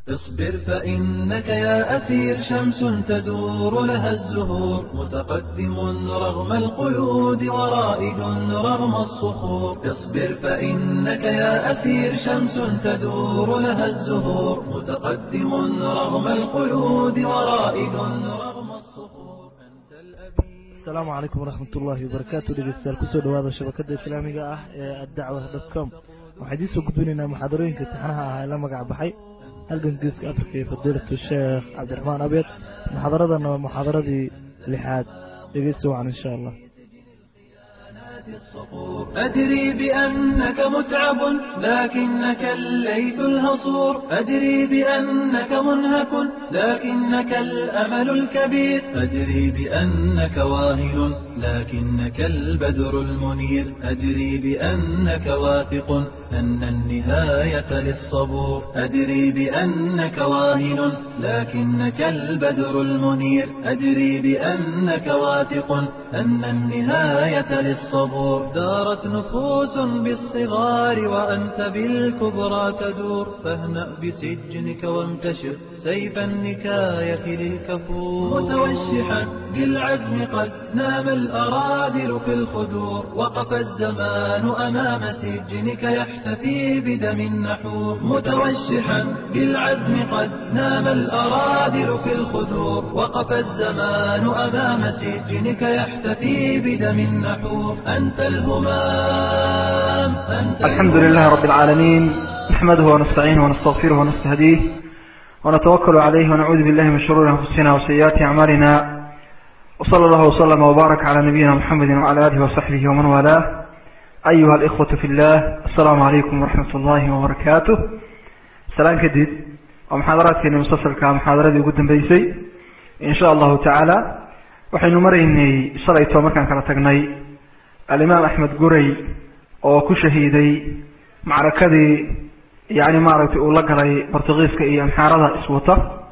اصبر فإنك يا أسير شمس تدور لها الزهور متقدم رغم القيود ورائد رغم الصخور اصبر فإنك يا أسير شمس تدور لها الزهور متقدم رغم القيود ورائد رغم الصخور أنت الأبي asalaamu calaykum waraxmat ullaahi wabarakaatu dhegeystayaal kusoo dhawaada shabakada islaamiga ah ee addacwa dot com waxaan idiin soo gudbinaynaa muxaadarooyinka taxanaha ah ee la magac baxay halgan geeska afrika iyo fadiilatu sheekh cabdiraxmaan abeed muxaadaradana waa muxaadaradii lixaad dhegeysta wacan insha allah أدري بأنك متعب لكنك الليث الهصور أدري بأنك منهك لكنك الأمل الكبير أدري بأنك واهن لكنك البدر المنير أدري بأنك واثق أن النهاية للصبور أدري بأنك واهن لكنك البدر المنير أدري بأنك واثق أن النهاية للصبور دارت نفوس بالصغار وأنت بالكبرى تدور فاهنأ بسجنك وانتشر سيف النكاية للكفور متوشحا بالعزم قد نام الأرادل في الخدور وقف الزمان أمام سجنك يحتفي بدم النحور متوشحا بالعزم قد نام الأرادل في الخدور وقف الزمان أمام سجنك يحتفي بدم النحور أنت الهمام أنت الحمد لله رب العالمين نحمده ونستعينه ونستغفره ونستهديه ونتوكل عليه ونعوذ بالله من شرور أنفسنا وسيئات أعمالنا وصلى الله وسلم وبارك على نبينا محمد وعلى آله وصحبه ومن والاه أيها الإخوة في الله السلام عليكم ورحمة الله وبركاته سلام كديد ومحاضرات كنا مسلسل كمحاضرات يقدم بيسي إن شاء الله تعالى waxaynu maraynay shalayto markaan kala tagnay alimaam axmed guray oo ku shahiiday macrakadii yani maaragtay uu la galay bortugiiska iyo amxaarada iswata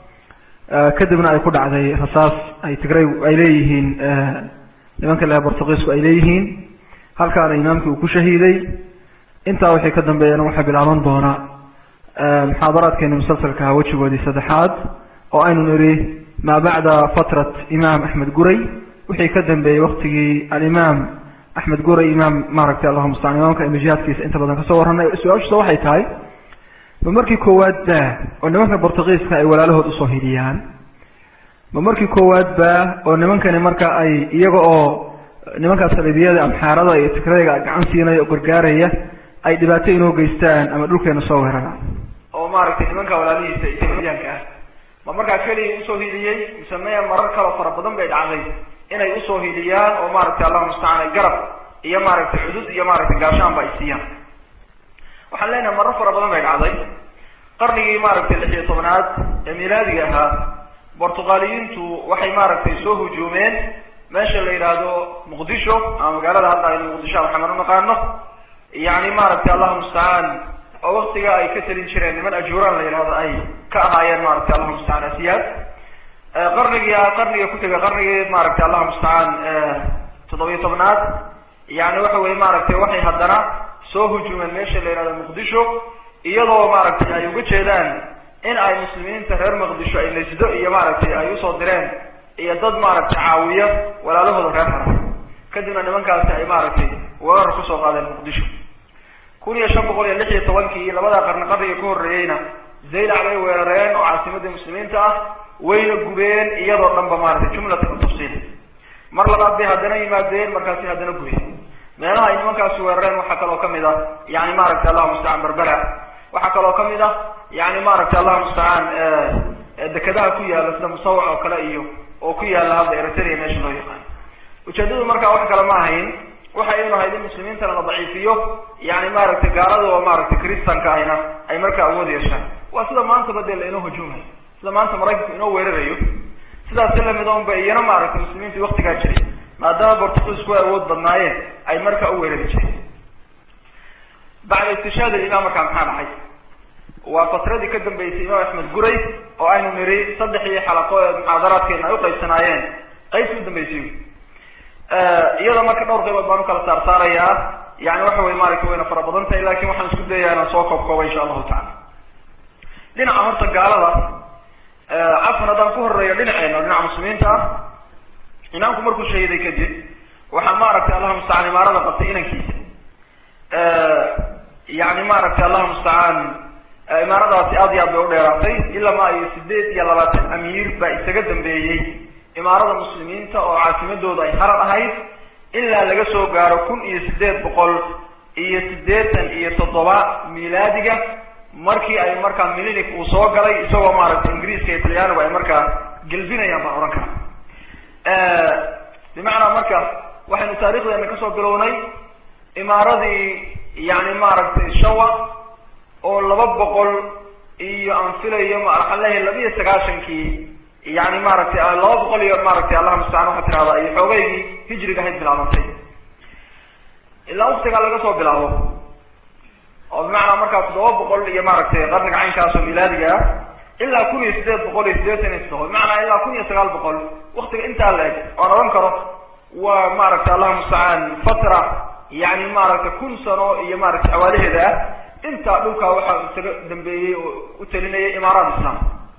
kadibna ay ku dhacday rasaas ay tigray ay leeyihiin nimanka le bortugiisku ay leeyihiin halkaana imaamkii uu ku shahiiday intaa wixii ka dambeeyana waxaa bilaaban doona muxaadaraadkeeni musalsalka wejigoodii saddexaad oo aynu nidhi maa bacda fatrat imaam axmed guray wixii ka dambeeyey waktigii alimaam axmed guray imaam maaragtay allahuma mustacaan imaamka imi jihaadkiisa inta badan kasoo warranay su-aashusa waxay tahay ma markii koowaad ba oo nimanka bortugiiska ay walaalahood usoo hidiyaan ma markii koowaad ba oo nimankani marka ay iyaga oo nimankaas salibiyada amxaarada iyo tigrayga gacan siinaya oo gargaaraya ay dhibaato inoo geystaan ama dhulkeena soo weeraraan oo maaragtay nimanka walaalihiisa itiyaanka ah ma markaa keliya usoo hidiyey mise maya marar kaloo fara badan bay dhacday inay usoo hidiyaan oo maaragtay allahuma mustacaan ay garab iyo maaragtay cudud iyo maaragtay gaashaanba ay siiyaan waxaan leenahay marar fara badan bay dhacday qarnigii maaragtay lix iyo tobnaad ee milaadiga ahaa bortuqaaliyiintu waxay maaragtay soo hujuumeen meesha la yidhaahdo muqdisho ama magaalada hadda aynu muqdisho maxamed u naqaano yani maaragtay allahuma mustacaan oo waktiga ay ka talin jireen niman ajuuraan la yidhahdo ay ka ahaayeen maaragtay allahuma mustacaan asiyaad qarnigii qarniga ku tegay qarnigii maaragtay allahuma mustacaan toddobiyo tobnaad yani waxa weye maaragtay waxay haddana soo hujuumeen meesha la yihahdo muqdisho iyadoo maaragtay ay uga jeedaan in ay muslimiinta reer muqdisho ay najdo iyo maaragtay ay usoo direen iyo dad maaragtay caawiya walaalahooda reer hara kadibna nimankaasi ay maaragtay weerar kusoo qaadeen muqdisho kun iyo shan boqol iyo lix iyo tobankii labadaa qarni qarniga ka horreeyeyna zaylac bay weerareen oo caasimadii muslimiinta ah wayna gubeen iyadoo dhan ba maaragtay jumlatan tafsiil mar labaad bay haddana yimaadeen markaasi haddana gubeen meelaha ay nimankaasi weerareen waxaa kaloo kamid ah yani maaragtay allahuma mustacaan berbera waxaa kaloo kamid ah yani maaragtay allahuma mustacaan dekadaha ku yaala sida musawac oo kale iyo oo ku yaala hadda eritrea meesha loo yaqaan ujeedadu markaa wax kale ma ahayn waxay inu ahayd in muslimiintana la daciifiyo yani maaragtay gaalada oo maaragtay kristanka ahna ay markaa awood yeeshaan waa sida maantaba dee la inoo hujuumayo sida maanta maraykanku inoo weerarayo sidaasi lamid on ba iyana maaragtay muslimiintii waktigaa jiray maadaama bortugiisku ay awood badnaayeen ay markaa u weerari jireen bacda istishaad alimaam markaa maxaa dhacay waa fatradii ka dambeysay imaam axmed guray oo aynu niri saddexdii xalaqo ee muxaadaraadkeena ay uqaybsanaayeen qaybtii u dambeysay iyada marka dhowr qaybood baan ukala saar saarayaa yani waxa wey maaragtay wayna fara badan tahay lakin waxaan isku dayayaa inaan soo koob kooba insha allahu tacala dhinaca horta gaalada cafan haddaan ku horeeyo dhinaceena dhinaca muslimiinta ah imaamku markuu shahiiday kadib waxaa maaragtay allahu mustacaan imaarada qabtay inankiisa yani maaragtay allahu mustacaan imaaradaasi aad iyo aad bay u dheeraatay ilaa ma iyo sideed iyo labaatan amiir baa isaga dambeeyey imaarada muslimiinta oo caasimadooda ay harar ahayd ilaa laga soo gaaro kun iyo sideed boqol iyo siddeetan iyo toddoba milaadiga markii ay markaa milinic uu soo galay isagoo maaragtay ingiriiska iyo talyaanigu ay markaa gelbinayaan baan odhan karaa bimacnaa marka waxaynu taarikhdeena kasoo bilownay imaaradii yani maaragtay shawa oo laba boqol iyo aan filayo waxaan leeyahay laba iyo sagaashankii yani maaragtay laba boqol iyo maaragtay allah mustacaan waxaa tirahdaa iyo xoogeygii hijriga ahayd bilaabantay ilaa waktigaa laga soo bilaabo oo bimacnaa markaa toddoba boqol iyo maaragtay qarniga caynkaas oo milaadiga ah ilaa kun iyo sideed boqol iyo siddeetan iyo toddoba bimacnaa ilaa kun iyo sagaal boqol waktiga intaa la eg oan odhan karo waa maaragtay allah mustacaan fatra yani maaragtay kun sano iyo maaragtay xawaalaheeda ah intaa dhulkaa waxaa isaga dambeeyey oo u talinayay imaaraat islam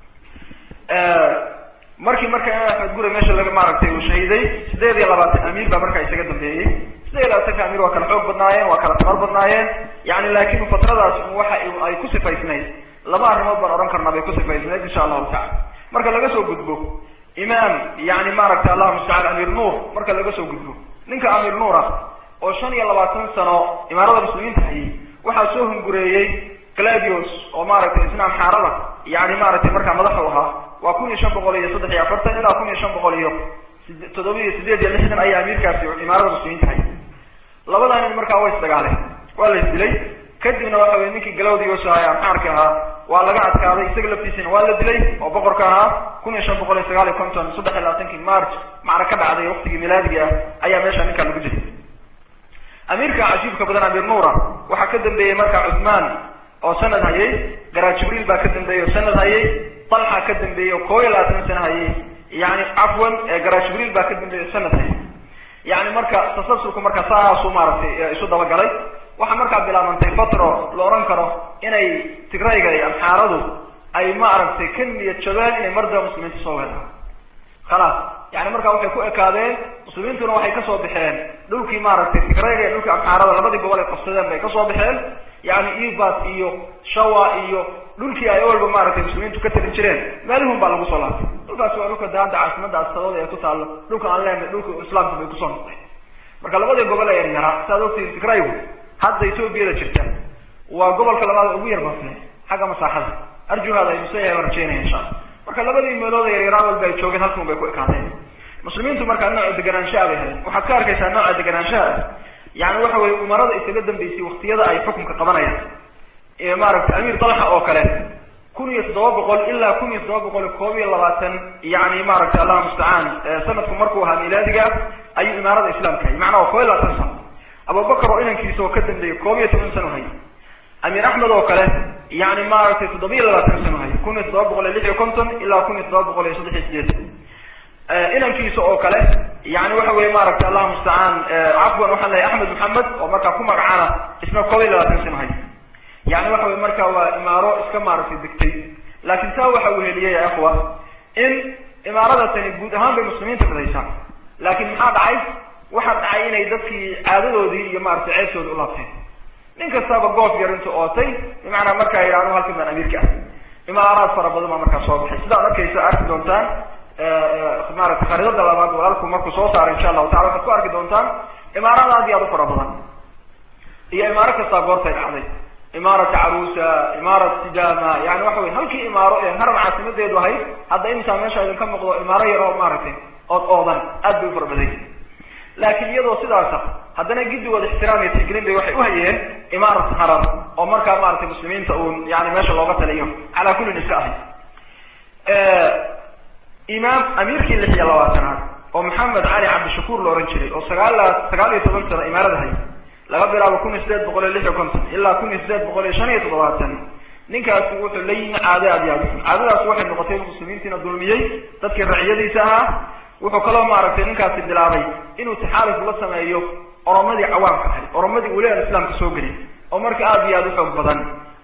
markii marka imaam axmed gure meesha laga maaragtay uu shahiiday sideed iyo labaatan amiir baa markaa isaga dambeeyey sideed iyo labaatanka amiir waa kala xoog badnaayeen waa kala tamar badnaayeen yani laakin fatradaas waxa ay ku sifaysnayd laba arrimood baan odhan karnaa bay ku sifaysnayd insha allahu tacala marka laga soo gudbo imaam yani maaragtay allahu mustacaan amiir nuur marka laga soo gudbo ninka amiir nuur ah oo shan iyo labaatan sano imaarada muslimiinta hayay waxaa soo hungureeyey gladios oo maaragtay isna amxaarada yani maaragtay markaa madax u ahaa waa kun iyo shan boqol iyo saddex iyo afartan ilaa kun iyo shan boqol iyo toddoba iyo sideed iyo lixdan ayaa amiirkaasi imaarada muslimiinta hayay labadaa nin markaa way isdagaaleen waa la isdilay kadibna waxa weye ninkii galawdios ahaa amxaarka ahaa waa laga adkaaday isaga laftiisina waa la dilay oo boqorka ahaa kun iyo shan boqol iyo sagaal iyo konton saddex iyo labaatankii march macra ka dhacday waktigii milaadiga ah ayaa meesha ninkaa lagu jiray amiirka cajiibka badan amiir nuura waxaa ka dambeeyey markaa cuthmaan oo sanad hayay garaa jibriil baa ka dambeeyey oo sanad hayay talxa ka dambeeyey oo koo iyo labaatan sano hayay yani cafwan garaa jibriil baa ka dambeeyey oo sanad hayay yani marka tasalsulku marka saasuu maaragtay isu dabagalay waxaa markaa bilaabantay fatro la odhan karo inay tigrayga iyo amxaaradu ay maaragtay ka niyad jabeen inay mardaba muslimiinta soo weeraan khalaas yani markaa waxay ku ekaadeen muslimiintuna waxay kasoo baxeen dhulkii maaragtay tigrayga iyo dhulkii amxaarada labadii gobol ay qabsadeen bay kasoo baxeen yani ibat iyo shawa iyo dhulkii ay walba maaragtay muslimiintu ka talin jireen meelihun baa lagu soo laabtay dhulkaasi waa dhulka daanta caasimada asadooda ee ku taalo dhulka aan leenahay dhulka islaamka bay kusoo noqdeen marka labadii gobol ee yaryaraa saaad ogtihiin tigraygu hadda etoobiyada jirta waa gobolka labaad ugu yar basne xagga masaaxada arjuhaada ay museyahay rajeynaya insha alla marka labadii meelood yaryaraa walba ay joogeen halkan bay ku ekaadeen muslimiintu markaa nooca deganaanshaha bay haleen waxaad ka arkaysaa nooca deganaanshaha yani waxa weye umarada isaga dambeysay waktiyada ay xukunka qabanayaan maaragtay amiir dalxa oo kale kun iyo toddoba boqol ilaa kun iyo toddoba boqol koob iyo labaatan yani maaragtay allah mustacaan sanadku markuu ahaa milaadiga ayuu imaarada islaamka hayay macnaa waa koob iyo labaatan sano abubakar oo inankiisa oo ka dambeeyey koob iyo toban sano hayay amiir axmed oo kale yani maaragtay toddoba iyo labaatan sano hayay kun iyo toddoba boqol iyo lix iyo konton ilaa kun iyo toddoba boqol iyo saddex iyo sideetan inankiisa oo kale yani waxa weye maaragtay allah mustacaan cafwan waxaan lehay axmed maxamed oo markaa ku magacaana isna koob iyo labaatan sano hayay yani waxa weye marka waa imaaro iska maaragtay degtay laakin taa waxa uu heliyey ya ikhwa in imaaradasani guud ahaan bay muslimiinta fidaysaa laakin maxaa dhacay waxaa dhacay inay dadkii caadadoodii iyo maaragtay ceebtooda u laabteen nin kastaba goof yar intu ootay bimacnaa markaa yidhahdo halkan baan amiirka ah imaaraad fara badan baa markaa soo baxay sidaad arkaysa arki doontaan maaragtay khariidada labaad walaalku markuu soo saaro insha allahu tacala waxaad ku arki doontaan imaarada aad iyo aad u fara badan iyo imaaro kastaa goortay dhacday imaarat caruusa imaarat sidama yani waxa wey halkii imaaro ee haran caasimadeedu ahayd hadda intaa meesha idin ka muuqdo imaaro yar oo maaragtay ood oodan aad bay u fara baday laakiin iyadoo sidaasa haddana giddigooda ixtiraam iyo tixgelin bay waxay uhayeen imaarat harar oo markaa maaragtay muslimiinta uun yani meesha looga taliyo calaa kullin iska ahay imaam amiirkii lix iyo labaatanaad oo maxamed cali cabdishakuur la ohan jiray oo sagaal sagaal iyo toban sano imaarada hay laga bilaabo kun iyo sideed boqol iyo lix iyo konton ilaa kun iyo sideed boqol iyo shan iyo toddobaatan ninkaasi wuxuu la yimi caado aad iyo aad uxun caadadaas waxay noqotay inuu muslimiintiina dulmiyey dadkii raciyadiisa ahaa wuxuu kaloo maaragtay ninkaasi bilaabay inuu taxaaluf la sameeyo oromadii cawaamka ahay oromadii weli aan islaamka soo gelin oo marka aad iyo aad u xoog badan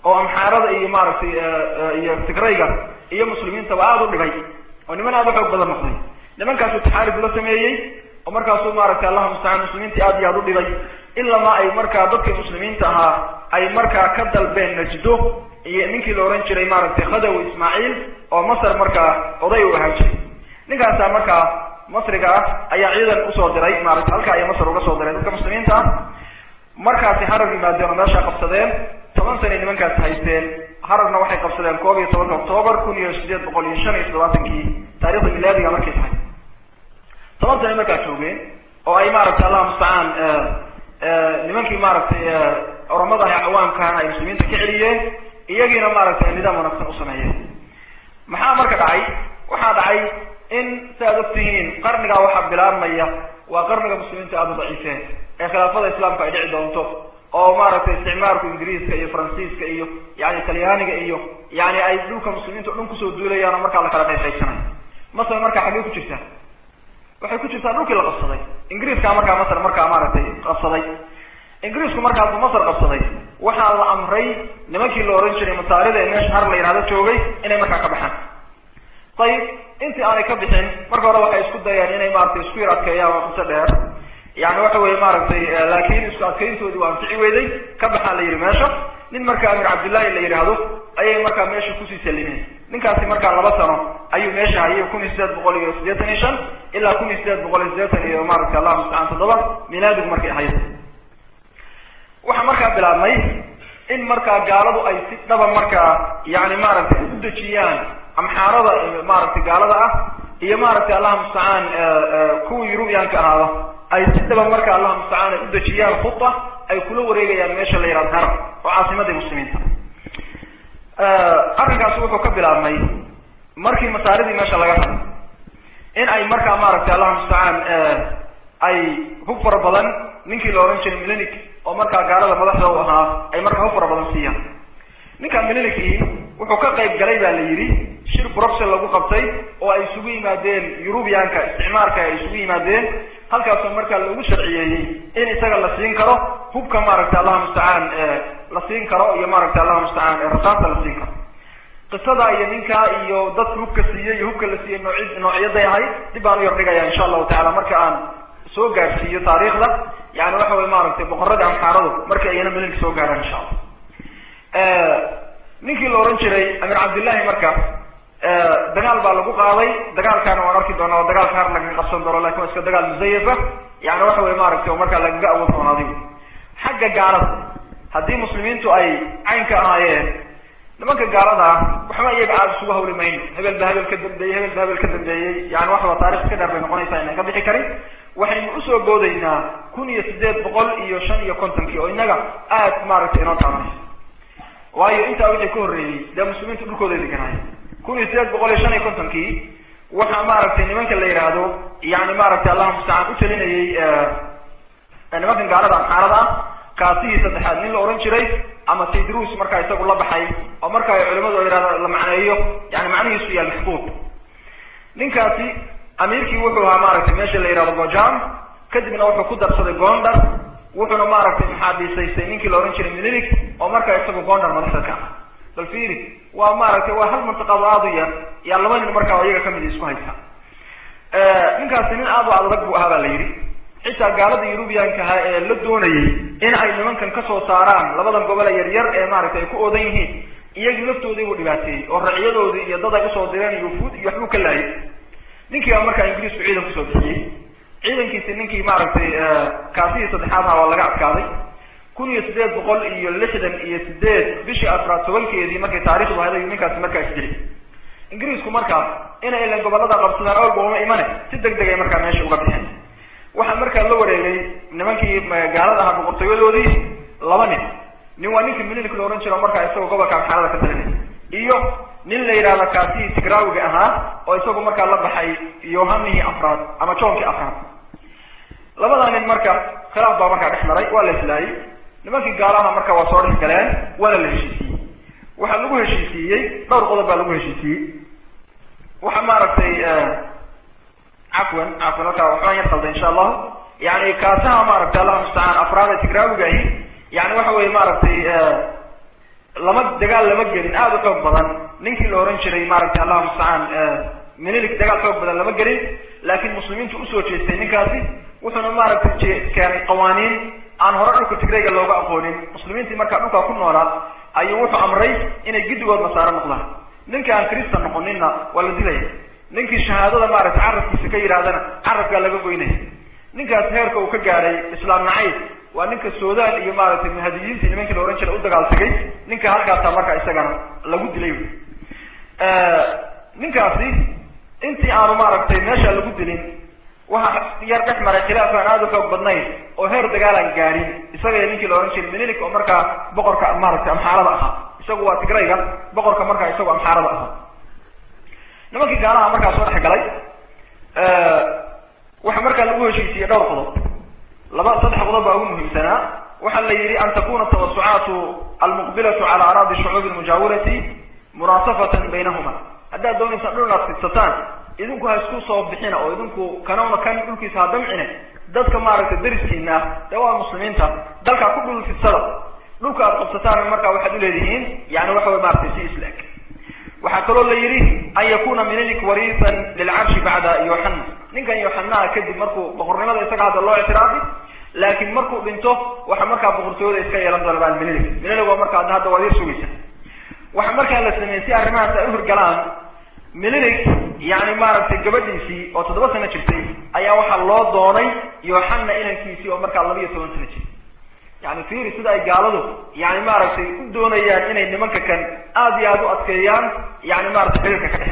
oo amxaarada iyo maaragtay iyo tigrayga iyo muslimiintaba aada u dhibay oo niman aada u xoog badan noqday nimankaasuu taxaarib la sameeyey oo markaasuu maaragtay allahu mustacaan muslimiintii aad iyo aada u dhibay ilamaa ay markaa dadkii muslimiinta ahaa ay markaa ka dalbeen najdo iyo ninkii la ohan jiray maaragtay khadawi ismaaciil oo masar markaa oday u ahaan jiray ninkaasaa markaa masriga ah ayaa ciidan usoo diray maaragtay halkaa ay masar uga soo diray dadka muslimiinta ah markaasi harar yimaadeen oo meeshaa qabsadeen toban sanay nimankaasi haysteen hararna waxay qabsadeen koob iyo tobanka octoobar kun iyo sideed boqol iyo shan iyo toddobaatankii taarikhda milaadiga markay tahay toban sanay markaa joogeen oo ay maaragtay allah mustacaan nimankii maaragtay oromadaha cawaamkahana ay muslimiinta ka celiyeen iyagiina maaragtay nidaam wanaagsan u sameeyeen maxaa marka dhacay waxaa dhacay in si aad ogtihiin qarnigaa waxaa bilaabmaya waa qarniga muslimiinta aada u daciifeen ee khilaafada islaamka ay dhici doonto oo maaragtay isticmaalku ingiriiska iyo faransiiska iyo yani talyaaniga iyo yani ay dhulka muslimiinta o dhan kusoo duulayaan oo markaa la kala qayqaysanayo masar markaa xaggee ku jirtaa waxay ku jirtaa dhulkii la qabsaday ingiriiskaa markaa masar markaa maaragtay qabsaday ingiriisku markaasuu masar qabsaday waxaa la amray nimankii la ohan jiray masaarida ee meesha har la yidhahdo joogay inay markaa ka baxaan ayib intii aanay ka bixin marka hore waxay isku dayeen inay maaragtay isku yar adkeeyaan waa qiso dheer yani waxa weye maaragtay laakiin isku adkayntoodii waa anfici weyday ka baxaa la yidhi meesha nin marka amir cabdillahi la yidhaahdo ayay markaa meesha kusii salimeen ninkaasi markaa laba sano ayuu meesha hayay kun iyo sideed boqol iyo siddeetan iyo shan ilaa kun iyo sideed boqol iyo siddeetan iyo maaragtay allah mustacaan toddoba milaadigu markay ahayd waxaa markaa bilaabmay in markaa gaaladu ay si dhaba markaa yani maaragtay u dejiyaan amxaarada maaragtay gaalada ah iyo maaragtay allah mustacaan kuwii yurubiyaanka ahaada ay si dhaba marka allah mustacaan ay u dejiyaan khuda ay kula wareegayaan meesha la yihahdo harar oo caasimadii muslimiinta arrinkaasi wuxuu ka bilaabmay markii masaaridii meesha laga haday in ay markaa maaragtay allah mustacaan ay hub fara badan ninkii la odhan jiray milenic oo markaa gaalada madaxda u ahaa ay markaa hub fara badan siiyaan ninkaa milenicii wuxuu ka qayb galay baa la yidhi shir bruxel lagu qabtay oo ay isugu yimaadeen yurubiyaanka isticmaarka ay isugu yimaadeen halkaasoo markaa lagu sharciyeeyey in isaga la siin karo hubka maaragtay allah mustacaan la siin karo iyo maaragtay allah mustacaan rasaasta la siin karo qisada iyo ninkaa iyo dadka hubka siiyey iyo hubka la siiyey nooci noocyaday ahayd dib baan u yar dhigaya insha allahu tacala marka aan soo gaarsiiyo taariikhda yani waxa weye maaragtay boqoradii amxaaradu markii ayana milinka soo gaaraan insha allah ninkii la ohan jiray amir cabdillahi marka dagaal baa lagu qaaday dagaalkaana waan arki doonaa oo dagaalka har lagaga qabsan doono lakin waa iska dagaal musayafa yani waxa weye maaragtay oo markaa lagaga awood doonaaday xagga gaalada haddii muslimiintu ay caynka ahaayeen nimanka gaalada ah waxba iyaga aada isugu hawli mayno hebel ba hebel ka dambeeyey hebel ba hebel ka dambeeyey yani waxaba taarikh iska dheer bay noqonaysaa inaan ka bixi karin waxaynu usoo boodaynaa kun iyo sideed boqol iyo shan iyo kontonkii oo inaga aad maaragtay inoo taabanaysa waayo intaa wixii ka horreeyey dee muslimiintu dhulkooda deganaaya kun iyo sideed boqol iyo shan iyo kontonkii waxaa maaragtay nimanka la yidhaahdo yani maaragtay allah mustacaan u talinayey nimankan gaalada amxaarada ah kaasihii saddexaad nin la ohan jiray ama taydrus markaa isagu la baxay oo marka ay culimadu yihahdo la macneeyo yani macnihiisu yahay maxbuub ninkaasi amiirkii wuxuu ahaa maaragtay meesha la yihahdo gojam kadibna wuxuu ku darsaday gondar wuxuuna maaragtay maxaabiisaystay ninkii la ohan jiray mililik oo markaa isagu gondar madaxda ka ah bal fiiri waa maaragtay waa hal mantiqado aada u yar yaa laba nin markaa iyaga kamid isku haysta ninkaasi nin aada u adag buu ahaa baa la yidhi xitaa gaalada yurubiyaanka ahaa ee la doonayay in ay nimankan kasoo saaraan labadan gobole yaryar ee maaragtay ay ku oodan yihiin iyagii laftoodii buu dhibaateeyey oo racyadoodii iyo dad ay usoo direen iyo fuud iyo waxbuu ka laayay ninkii baa markaa ingiriisku ciidan kusoo bixiyey ciidankiisi ninkii maaragtay kaasihii saddexaad aha waa laga adkaaday kun iyo sideed boqol iyo lixdan iyo sideed bishii afraad tobankeedii markay taarikhdu ahayd ayuu ninkaasi markaa isdilay ingiriisku markaa inay ilan gobolada qabsadaan awalba uma imane si deg deg ay markaa meesha uga bixeen waxaa markaa la wareegay nimankii gaalada ahaa boqortooyadoodii laba nin nin waa ninkii milinik la ohan jiro markaa isagoo gobolka amxaarada ka talinay iyo nin la yidhahdo kaasihii tigraawiga ahaa oo isagu markaa la baxay yohanihii afraad ama joonkii afraad labadaa nin marka khilaaf baa markaa dhex maray waa la islaayey nimankii gaalaha marka waa soo dhex galeen waana la heshiisiiyey waxaa lagu heshiisiiyey dhowr qodob baa lagu heshiisiiyey waxa maaragtay cafwan cafwan halkaa waxbaan yar qalday insha allahu yani kaasaha maaragtay allah mustacaan afraada tigraawiga ahi yani waxa weye maaragtay lama dagaal lama gelin aada u xoog badan ninkii la ohan jiray maaragtay allahu mustacaan minilik dagaal xoog badan lama gelin laakiin muslimiintu usoo jeestay ninkaasi wuxuuna maaragtay keenay qawaaniin aan hore dhulka tigrayga looga aqoonin muslimiintii markaa dhulkaa ku noolaa ayuu wuxuu amray inay giddigood nasaaro noqdaan ninkii aan kristan noqoninna waa la dilaya ninkii shahaadada maaragtay carabkiisa ka yidhahdana carabkaa laga goynaya ninkaas heerka uu ka gaadhay islaam nacayb waa ninka sudan iyo maaragtay muhadiyiintii nimankii la ohan jiray u dagaal tegay ninka halkaasaa markaa isagana lagu dilay ninkaasi intii aanu maaragtay meesha lagu dilin waxa yar dhex maray khilaaf aan aada u xoog badnayn oo heer dagaalaan gaadhin isaga ninkii la ohan jiray minilik oo markaa boqorka maaragtay amxaarada ahaa isagu waa tigrayga boqorka markaa isagu amxaarada ahaa nimankii gaalaha markaa soo dhex galay waxa markaa lagu heshiisiyey dhowr qodob laba saddex qodob baa ugu muhiimsanaa waxaa la yidhi an takuna tawasucaatu almuqbilatu cala araadi shucuubi lmujaawirati munaasafatan baynahuma haddaad doonaysaan dhul inaad fidsataan idinku ha isku soo bixina oo idinku kanawna kan dhulkiisa ha damcine dadka maaragtay dariskiina ah dee waa muslimiinta dalkaa ku dhul fidsada dhulka aad qabsataan markaa waxaad uleedihiin yani waxa way maratay si isla-eg waxaa kaloo la yidhi an yakuna minilik wariisan lilcarshi bacda yoxana ninkan yoxanaha kadib markuu boqornimada isaga hadda loo ictiraafi laakiin markuu dhinto waxa markaa boqortooyada iska yeelan doona baa minilik minilik waa markaa hadda waad ir sugaysa waxa markaa la sameeyey si arrimahaas ay uhirgalaan minilik yani maaragtay gabadhiisii oo toddoba sano jirtay ayaa waxaa loo doonay yoxana inankiisii oo markaa laba iyo toban sano jirtay yani fiiri sida ay gaaladu yani maaragtay u doonayaan inay nimanka kan aada iyo aada u adkeeyaan yani maratay xiriirka ka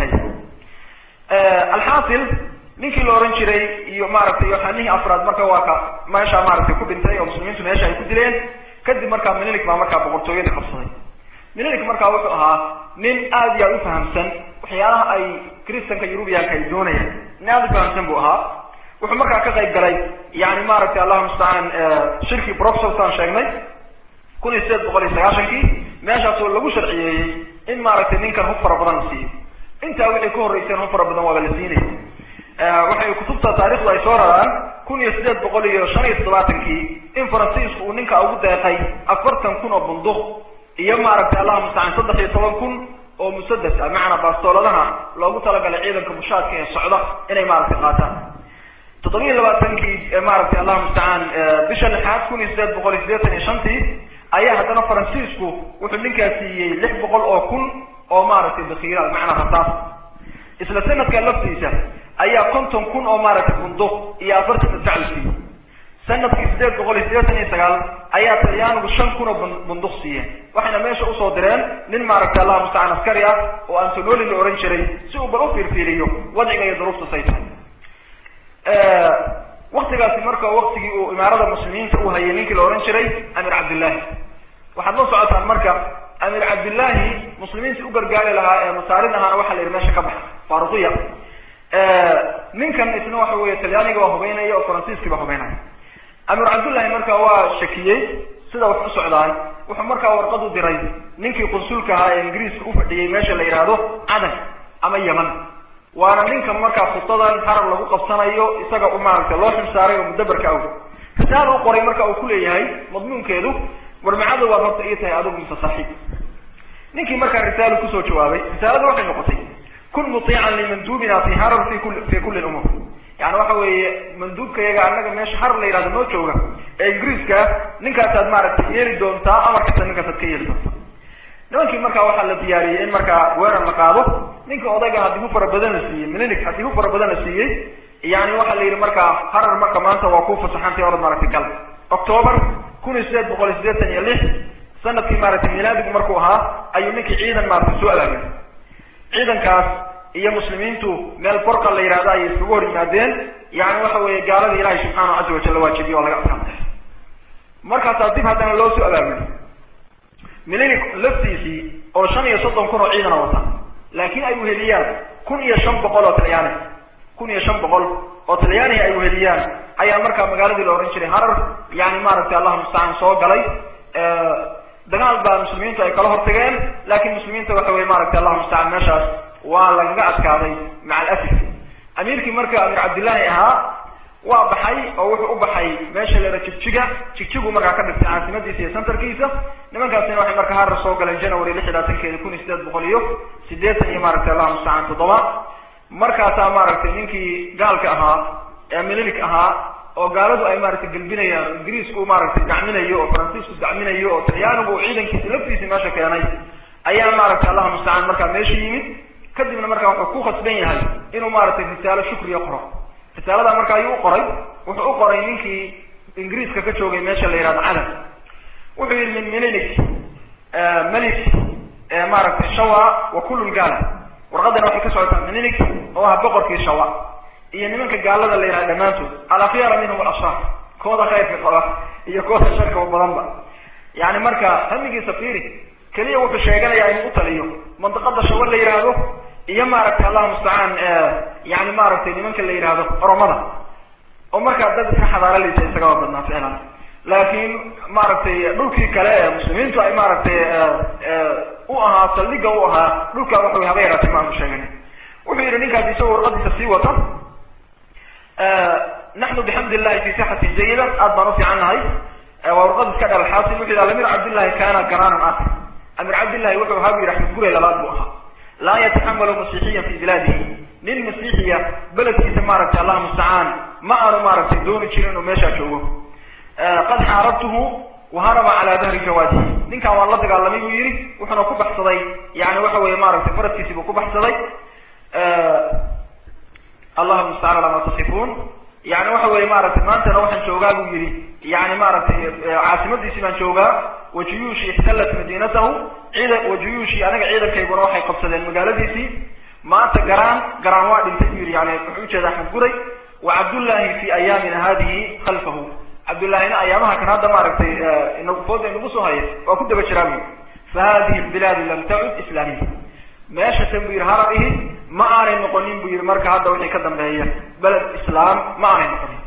dhexeeya alxaasil ninkii la ohan jiray iyo maaragtay yoxanihii afraad marka waa ka meesha maaragtay ku dhintay oo muslimiintu meesha ay ku dileen kadib markaa minilik baa markaa boqortooyadii qabsaday minilik markaa wuxuu ahaa nin aada iyo aada u fahamsan waxyaalaha ay kristanka yurubiyaanka ay doonayaan nin aada u fahamsan buu ahaa wuxuu markaa ka qayb galay yani maaragtay allahu mustacaan shirkii broxelsaan sheegnay kun iyo sideed boqol iyo sagaashankii meeshaasoo lagu sharciyeeyey in maaragtay ninkan hub fara badan la siiyo intaa wixii ka horreyseen hub fara badan waaba la siinaya waxay kutubta taarikhdu ay soo raraan kun iyo sideed boqol iyo shan iyo toddobaatankii in faransiisku uu ninka ugu deeqay afartan kun oo bunduq iyo maaragtay allahu mustacaan saddex iyo toban kun oo musadas ah macnaa baastooladaha loogu talagalay ciidanka mushaadka ee socda inay maaragtay qaataan toddobiiyo labaatankii maaragtay allahu mustacaan bisha lixaad kun iyo sideed boqol iyo sideetan iyo shantii ayaa haddana faransiisku wuxuu ninkaas siiyey lix boqol oo kun oo maaragtay bakhiiraad macnaa rasaas isla sanadka laftiisa ayaa konton kun oo maaragtay bunduq iyo afartan madfac la siiyey sanadkii sideed boqol iyo sideetan iyo sagaal ayaa talyaanigu shan kun oo bunduq siiyeen waxayna meesha usoo direen nin maaragtay allahu mustacaan askari ah oo antonoli la ohan jiray si uu bal u fiirfiiriyo wadciga iyo duruufta say tahay waktigaasi marka waktigii uu imaarada muslimiinta u hayay ninkii la ohan jiray amir cabdillahi waxaad la socotaan marka amir cabdillahi muslimiintii u gargaari lahaa ee masaarid ahaana waxaa la yidhi meesha ka baxa faaruqiya ninkan isna waxa weeye talyaaniga waa hubeynaya oo faransiiskii baa hubeynaya amir cabdullahi marka waa shakiyey sida wax u socdaan wuxuu markaa warqad u diray ninkii qunsulka ahaa ee ingiriiska u fadhiyey meesha la yidhaahdo cadan ama yeman waana ninka markaa khutadan harar lagu qabsanayo isaga u maaragtay loo xilsaaray oo mudabarka aw risaala u qoray marka uu kuleeyahay madmuunkeedu warmacada waad horta ii tahay adigu mise saaxiib ninkii markaa risaalo kusoo jawaabay risaalada waxay noqotay kun mutiican limanduubina fi harar fi kuli fi kulli lumuur yani waxa weeye manduubkayaga annaga meesha harar la yihahdo noo jooga ee ingiriiska ninkaasaad maaragtay yeeli doontaa amarkasta ninkaasaad ka yeeli doontaa nimankii markaa waxaa la diyaariyey in markaa weerar la qaado ninka odayga haddii hu fara badan la siiyey minilik haddii hu fara badan la siiyey yani waxaa la yidhi markaa harar marka maanta waa ku fasaxantay orad maaragtay gal octoobar kun iyo sideed boqol iyo sideetan iyo lix sanadkii maaragtay milaadigu markuu ahaa ayuu ninkii ciidan maaragtay soo abaabay ciidankaas iyo muslimiintu meel borqa la yidhahdo ayay iskagu hor yimaadeen yani waxa weeye gaalada ilaahay subxaanahu caza wajal la waajibiye oo laga adkaantay markaasaa dib haddana loo soo abaabulay milinik laftiisii oo shan iyo soddon kun oo ciidana wata laakiin ay uheliyaan kun iyo shan boqol oo talyaani kun iyo shan boqol oo talyaanihi ay uheliyaan ayaa markaa magaaladii la ohan jiray harar yani maaragtay allahu mustacaan soo galay dagaal baa muslimiintu ay kala hortageen laakiin muslimiinta waxa weye maaragtay allahu mustacaan meeshaas waa lagaga adkaaday maca alasif amiirkii marka amir cabdillahi ahaa waa baxay oo wuxuu u baxay meesha leera jigjiga jigjigu markaa ka dhigtay caasimadiisa iyo centerkiisa nimankaasina waxay markaa harar soo galeen january lix iyo labaatankeeda kun iyo sideed boqol iyo sideetan iyo maaragtay allahu mustacaan toddoba markaasaa maaragtay ninkii gaalka ahaa ee mililik ahaa oo gaaladu ay maaragtay gelbinayaan oo ingiriisku maaragtay gacminayo oo faransiisku gacminayo oo talyaanigu uu ciidankiisa laftiisa meesha keenay ayaa maaragtay allahu mustacaan markaa meesha yimid kadibna markaa wuxuu ku khasban yahay inuu maaragtay risaalo shukriya qoro risaalada marka ayuu u qoray wuxuu u qoray ninkii ingiriiska ka joogay meesha la yihahdo calan wuxuu yihi min mililik melik maaragtay shawa wa kullu gaala warqadana waxay ka socotaa mililik oo ah boqorkii shawa iyo nimanka gaalada la yihahdo dhammaantood alakhyara minhum alashraar kooda khayrka qaba iyo kooda sharka badanba yani marka hamigiisa fiiri keliya wuxuu sheeganayaa inuu u taliyo mandiqada shawa la yihahdo iyo maaragtay allahu mustacaan yani maaragtay nimanka la yihahdo oromada oo markaa dad iska xadaaraleysa isagaba badnaa ficlan laakiin maaragtay dhulkii kale ee muslimiintu ay maaragtay u ahaa saldhiga u ahaa dhulkaa waxa haba yaraatay maanu sheegana wuxuu yihi ninkaas isagoo warqadiisa sii wata naxnu bixamdi illahi fi sixatin jayida aad baan ufiican nahay waa warqad iska dhal xaasil wuxu yihi amir cabdillahi kana garaanan ah amir cabdillahi wuxuu ahaa bu yihi axmed gurey labaad buu ahaa laa yataxamalu masiixiyan fi bilaadihi nin masiixiya beledkiisa maaragtay allah mustacaan ma aanu maaragtay dooni jirin inuu meeshaa joogo qad xaarabtuhu waharaba calaa dahri jawaadihi ninkan waan la dagaalamay buu yihi wuxuuna ku baxsaday yani waxa weye maaragtay faradkiisii buu ku baxsaday allahu mustacaan ala ma tasifuun yani waxa weye maaragtay maantana waxaan joogaa buu yihi yani maaragtay caasimadiisii baan joogaa wajuyuushi ixtalat madiinatahu ciida wajuyuushi anaga ciidankayguna waxay qabsadeen magaaladiisii maanta garaan garaan waa dhintay buu yihi yani wuxuu ujeeda axmed guray wa cabdullahi fi ayaamina hadihi khalfahu cabdullahina ayaamaha kan hadda maaragtay inagu fooda inagu soo haya waa ku daba jiraa buyi fa hadihi lbilaadu lam tacud islaamiya meesha tan buu yihi harar ihi ma aanay noqonin buu yihi marka hadda wixii ka dambeeya beled islaam ma aanay noqonin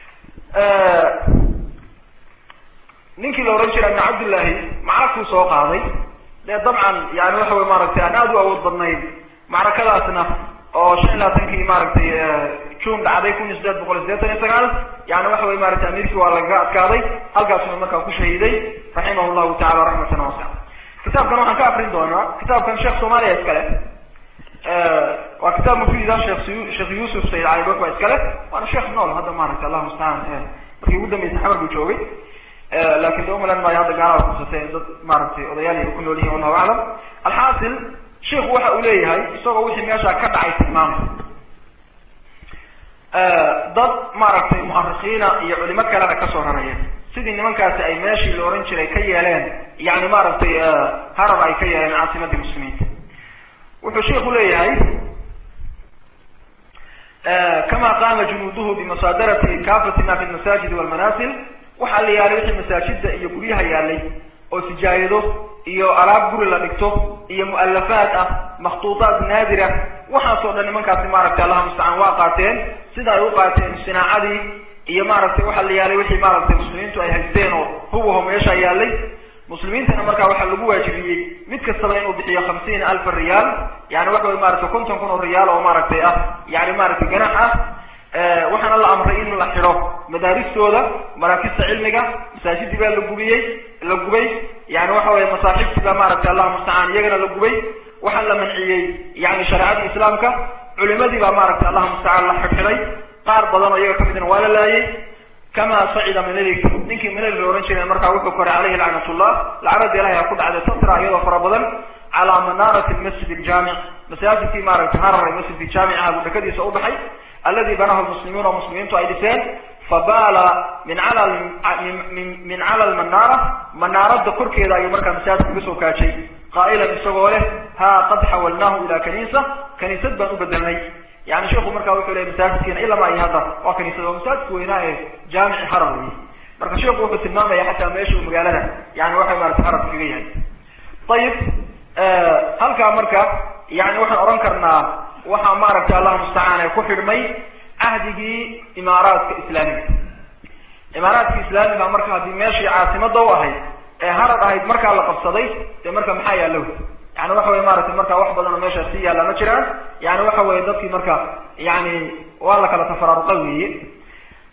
ninkii la ohan jiray ibn cabdillahi macrakuu soo qaaday dee dabcan yani waxa wey maaragtay aan aada u awood badnayn macrakadaasna oo shan iyo labaatankii maaragtay june dhacday kun iyo sideed boqol iyo sideetan iyo sagaal yani waxa wey maaragtay amiirkii waa lagaga adkaaday halkaasuna markaa ku shahiiday raximah llahu tacala raxmatan wasica kitaabkan waxaan ka akrin doonaa kitaabkan sheekh soomaaliya iskale waa kitaab mufida sheekh sheekh yuusuf sayid cali bak baa iskale waana sheekh nool hadda maaragtay allahu mustacaan markii ugu dambeysay xamar buu joogay lakin de umalan maayo hadda gaalaha kursatay dad maaragtay odayaal ay ku nool yihin wallahu aclam alxaasil sheikhu waxa uu leeyahay isagoo wixii meesha ka dhacay tilmaamay dad maaragtay muarikiina iyo culimo kalena kasoo raraya sidii nimankaasi ay meeshii la ohan jiray ka yeeleen yani maaragtay harar ay ka yeeleen caasimadii muslimiinta wuxuu sheiku leeyahay kama qaama junuuduhu bimusaadarati kaafati ma fi lmasaajid walmanasil waxaa la yaalay wixii masaajida iyo guryaha yaalay oo sijaayado iyo alaab guri la dhigto iyo mu'alafaad ah makhtuudaat naadira waxaasoo dhan nimankaasi maaragtay allaha mustacaan waa qaateen sida ay u qaateen sinaacadii iyo maaragtay waxaa la yaalay wixii maaragtay muslimiintu ay haysteen oo hubaho meesha yaalay muslimiintana markaa waxaa lagu waajibiyey mid kastaba inuu bixiyo hamsiina alfa riyaal yani waxa wey maaragtay konton kun oo riyaal oo maaragtay ah yani maaragtay ganax ah waxaana la amray in la xidho madaaristooda maraakista cilmiga masaajidii baa la gubiyey la gubay yani waxa weye masaaxiibtii baa maaragtay allahu mustacaan iyagana la gubay waxaa la manciyey yani shareecadii islaamka culimadii baa maaragtay allahu mustacaan la xidxiday qaar badan oo iyaga kamidna waa la laayay kama sacida minalik ninkii minalik la ohan jiray markaa wuxuu koray caleyhi lacnatullah lacnada ilahay ha ku dhacday tatra iyadoo fara badan calaa manaarati masjid ljamic masaajidkii maaragtay harar ee masjidkii jaamicaha buu dhakadiisa u baxay aladi banahu lmuslimuuna muslimiintu ay dhiseen fabaala min cala min cala lmanaara manaarada korkeeda ayuu markaa masaajidka uga soo kaajay qaa'ilan isagoo leh ha qad xawalnaahu ila kaniisa kaniisad baan u bedelnay yani sheikhu markaa wuxuu leey masaajidkiina ilama iyo hadda waa kaniisad waa masaajidka weynaa ee jaamici harar wey marka sheikhu wuxuu tilmaamaya xataa meeshuu magaalada yani waxay maarata harar kaga yahay ayib halkaa marka yani waxaan odhan karnaa waxaa maaragtay allahu mustacaan ee ku xidhmay cahdigii imaaraadka islaamiga imaaraadka islaamiga marka haddii meeshii caasimada u ahayd ee harar ahayd markaa la qabsaday dee marka maxaa yaallo yani waxa weye maaragtay marka wax badan oo meeshaas sii yaalla ma jiraan yani waxa weye dadkii marka yani waa la kala tafaraaruqa weeye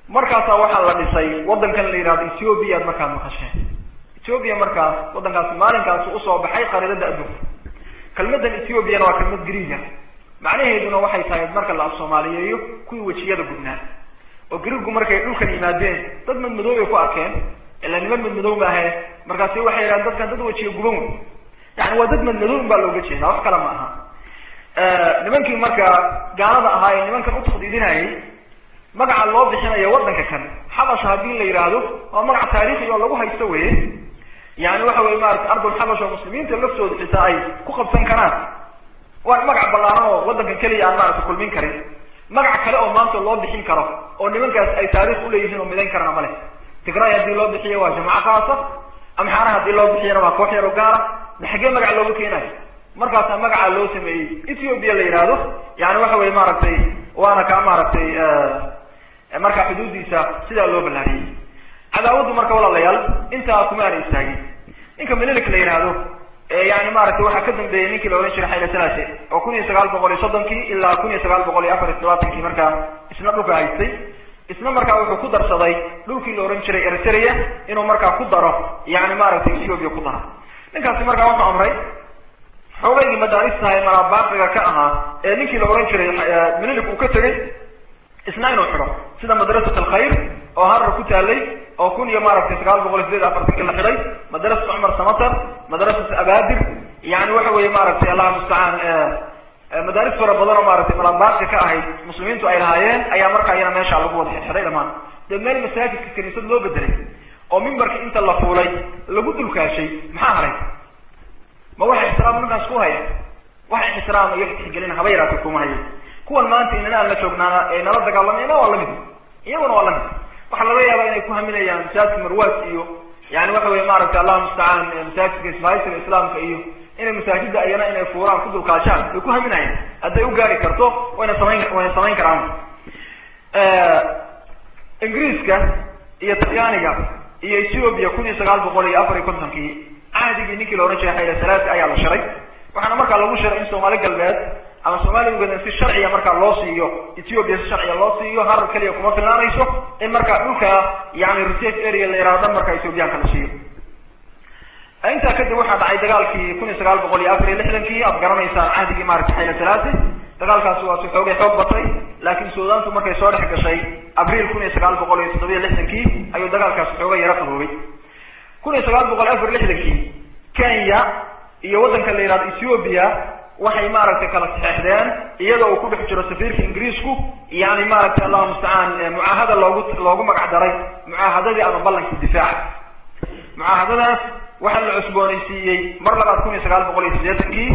markaasaa waxaa la dhisay waddankan la yidhahdo ethoobia ad markaad maqasheen ethoobia markaas waddankaasi maalinkaasi usoo baxay qariidada adduunka kelmadan ethoobiana waa kelmad griiga macnaheeduna waxay tahay marka la af soomaaliyeeyo kuwii wejiyada gudnaa oo griigu markay dhulkan yimaadeen dad madmadoobay ku arkeen ilaa niman madmadow maahe markaasi waxay yidhahdeen dadkan dad wejiga guban wey yani waa dad madmadow baa looga jeedaa wax kale ma aha nimankii marka gaalada ahaa ee nimankan utakdiidinayay magaca loo bixinayo waddanka kan xabash haddii la yidhaahdo waa magac taariikhi oo lagu haysto weye yani waxa weye maarata ardul xabash oo muslimiinta laftooda xitaa ay ku qabsan karaan waa magac ballaaran oo waddankan keliya aan maarata kulmin karin magac kale oo maanta loo bixin karo oo nimankaas ay taarikh uleeyihiin oo midayn karana male tigray haddii loo bixiyo waa jamaaco khaasa amxaana haddii loo bixiyana waa koox yaro gaara ma xaggee magac looga keenayo markaasaa magacaa loo sameeyey ethoobia la yidhaahdo yani waxa weye maaragtay waana kaa maaragtay markaa xuduudiisa sidaa loo ballaariyey cadaawaddu marka walaalayaal intaa kuma aana istaagin ninka melilik la yidhaahdo yani maaragtay waxaa ka dambeeyey ninkii la ohan jiray xayla salase oo kun iyo sagaal boqol iyo soddonkii ilaa kun iyo sagaal boqol iyo afar iyo todobaatankii markaa isna dhulka haystay isna markaa wuxuu ku darsaday dhulkii la ohan jiray eritrea inuu markaa ku daro yani maaragtay ethoobia ku daro ninkaasi markaa wuxuu amray xoogaygii madaaristaha ee malabaaqiga ka ahaa ee ninkii la ohan jiray melilik uu ka tegay isna inuu xidho sida madrasat alkhayr oo harar ku taalay oo kun iyo maaragtay sagaal boqol iyo sideed afartanki la xidhay madrasat cumar samatar madrasat abadir yani waxa weye maaragtay allah mustacaan madaaris fara badan oo maaragtay malabaaqi ka ahayd muslimiintu ay lahaayeen ayaa markaa iyana meesha lagu wada xidxidhay dhamaan dee meel masaajidka kaniisad loo bedelay oo mimbarka inta la fuulay lagu dulkaashay maxaa haray ma waxa ixtiraam ninkaas ku haya waxa ixtiraam iyo tixgelin haba yaraatay kuma haya kuwan maanta inana aan la joognaana ee nala dagaalamayna waa lamid iyaguna waa lamid waxaa laga yaabaa inay ku haminayaan masaajidka marwaas iyo yani waxa weye maaragtay allah mustacaan masaajidka isbaaysiga islaamka iyo inay masaajida ayana inay fuuraan ku dulkaashaan way ku haminayaan hadday u gaari karto wayna samayn wayna samayn karaan ingiriiska iyo talyaaniga iyo ethoobia kun iyo sagaal boqol iyo afar iyo kontonkii cahdigii ninkii la ohan jiray xayla salaasi ayaa la shiray waxaana markaa lagu shiray in soomaali galbeed ama soomaaliya ugadan si sharciya markaa loo siiyo ethoobia si sharciya loo siiyo harar keliya kuma filnaanayso in markaa dhulka yani reserve area la yihahdo dhan markaa ethoobiyaanka la siiyo intaa kadib waxaa dhacay dagaalkii kun iyo sagaal boqol iyo afar iyo lixdankii aad garanaysaan cahdigii maaragtay xayla salaasi dagaalkaasi waa si xoogay xoog batay laakiin suudaantu markay soo dhex gashay abriil kun iyo sagaal boqol iyo toddobiyo lixdankii ayuu dagaalkaasi xoogay yaro qaboobay kun iyo sagaal boqol afar lixdankii kenya iyo waddanka la yihahdo ethoobia waxay maaragtay kala saxeexdeen iyada uu ku dhex jiro safiirka ingiriisku yani maaragtay allahu mustacaan mucaahada loogu loogu magac daray mucaahadadii ama ballankii difaaca mucaahadadaas waxaa la cusboonaysiiyey mar labaad kun iyo sagaal boqol iyo siddeetankii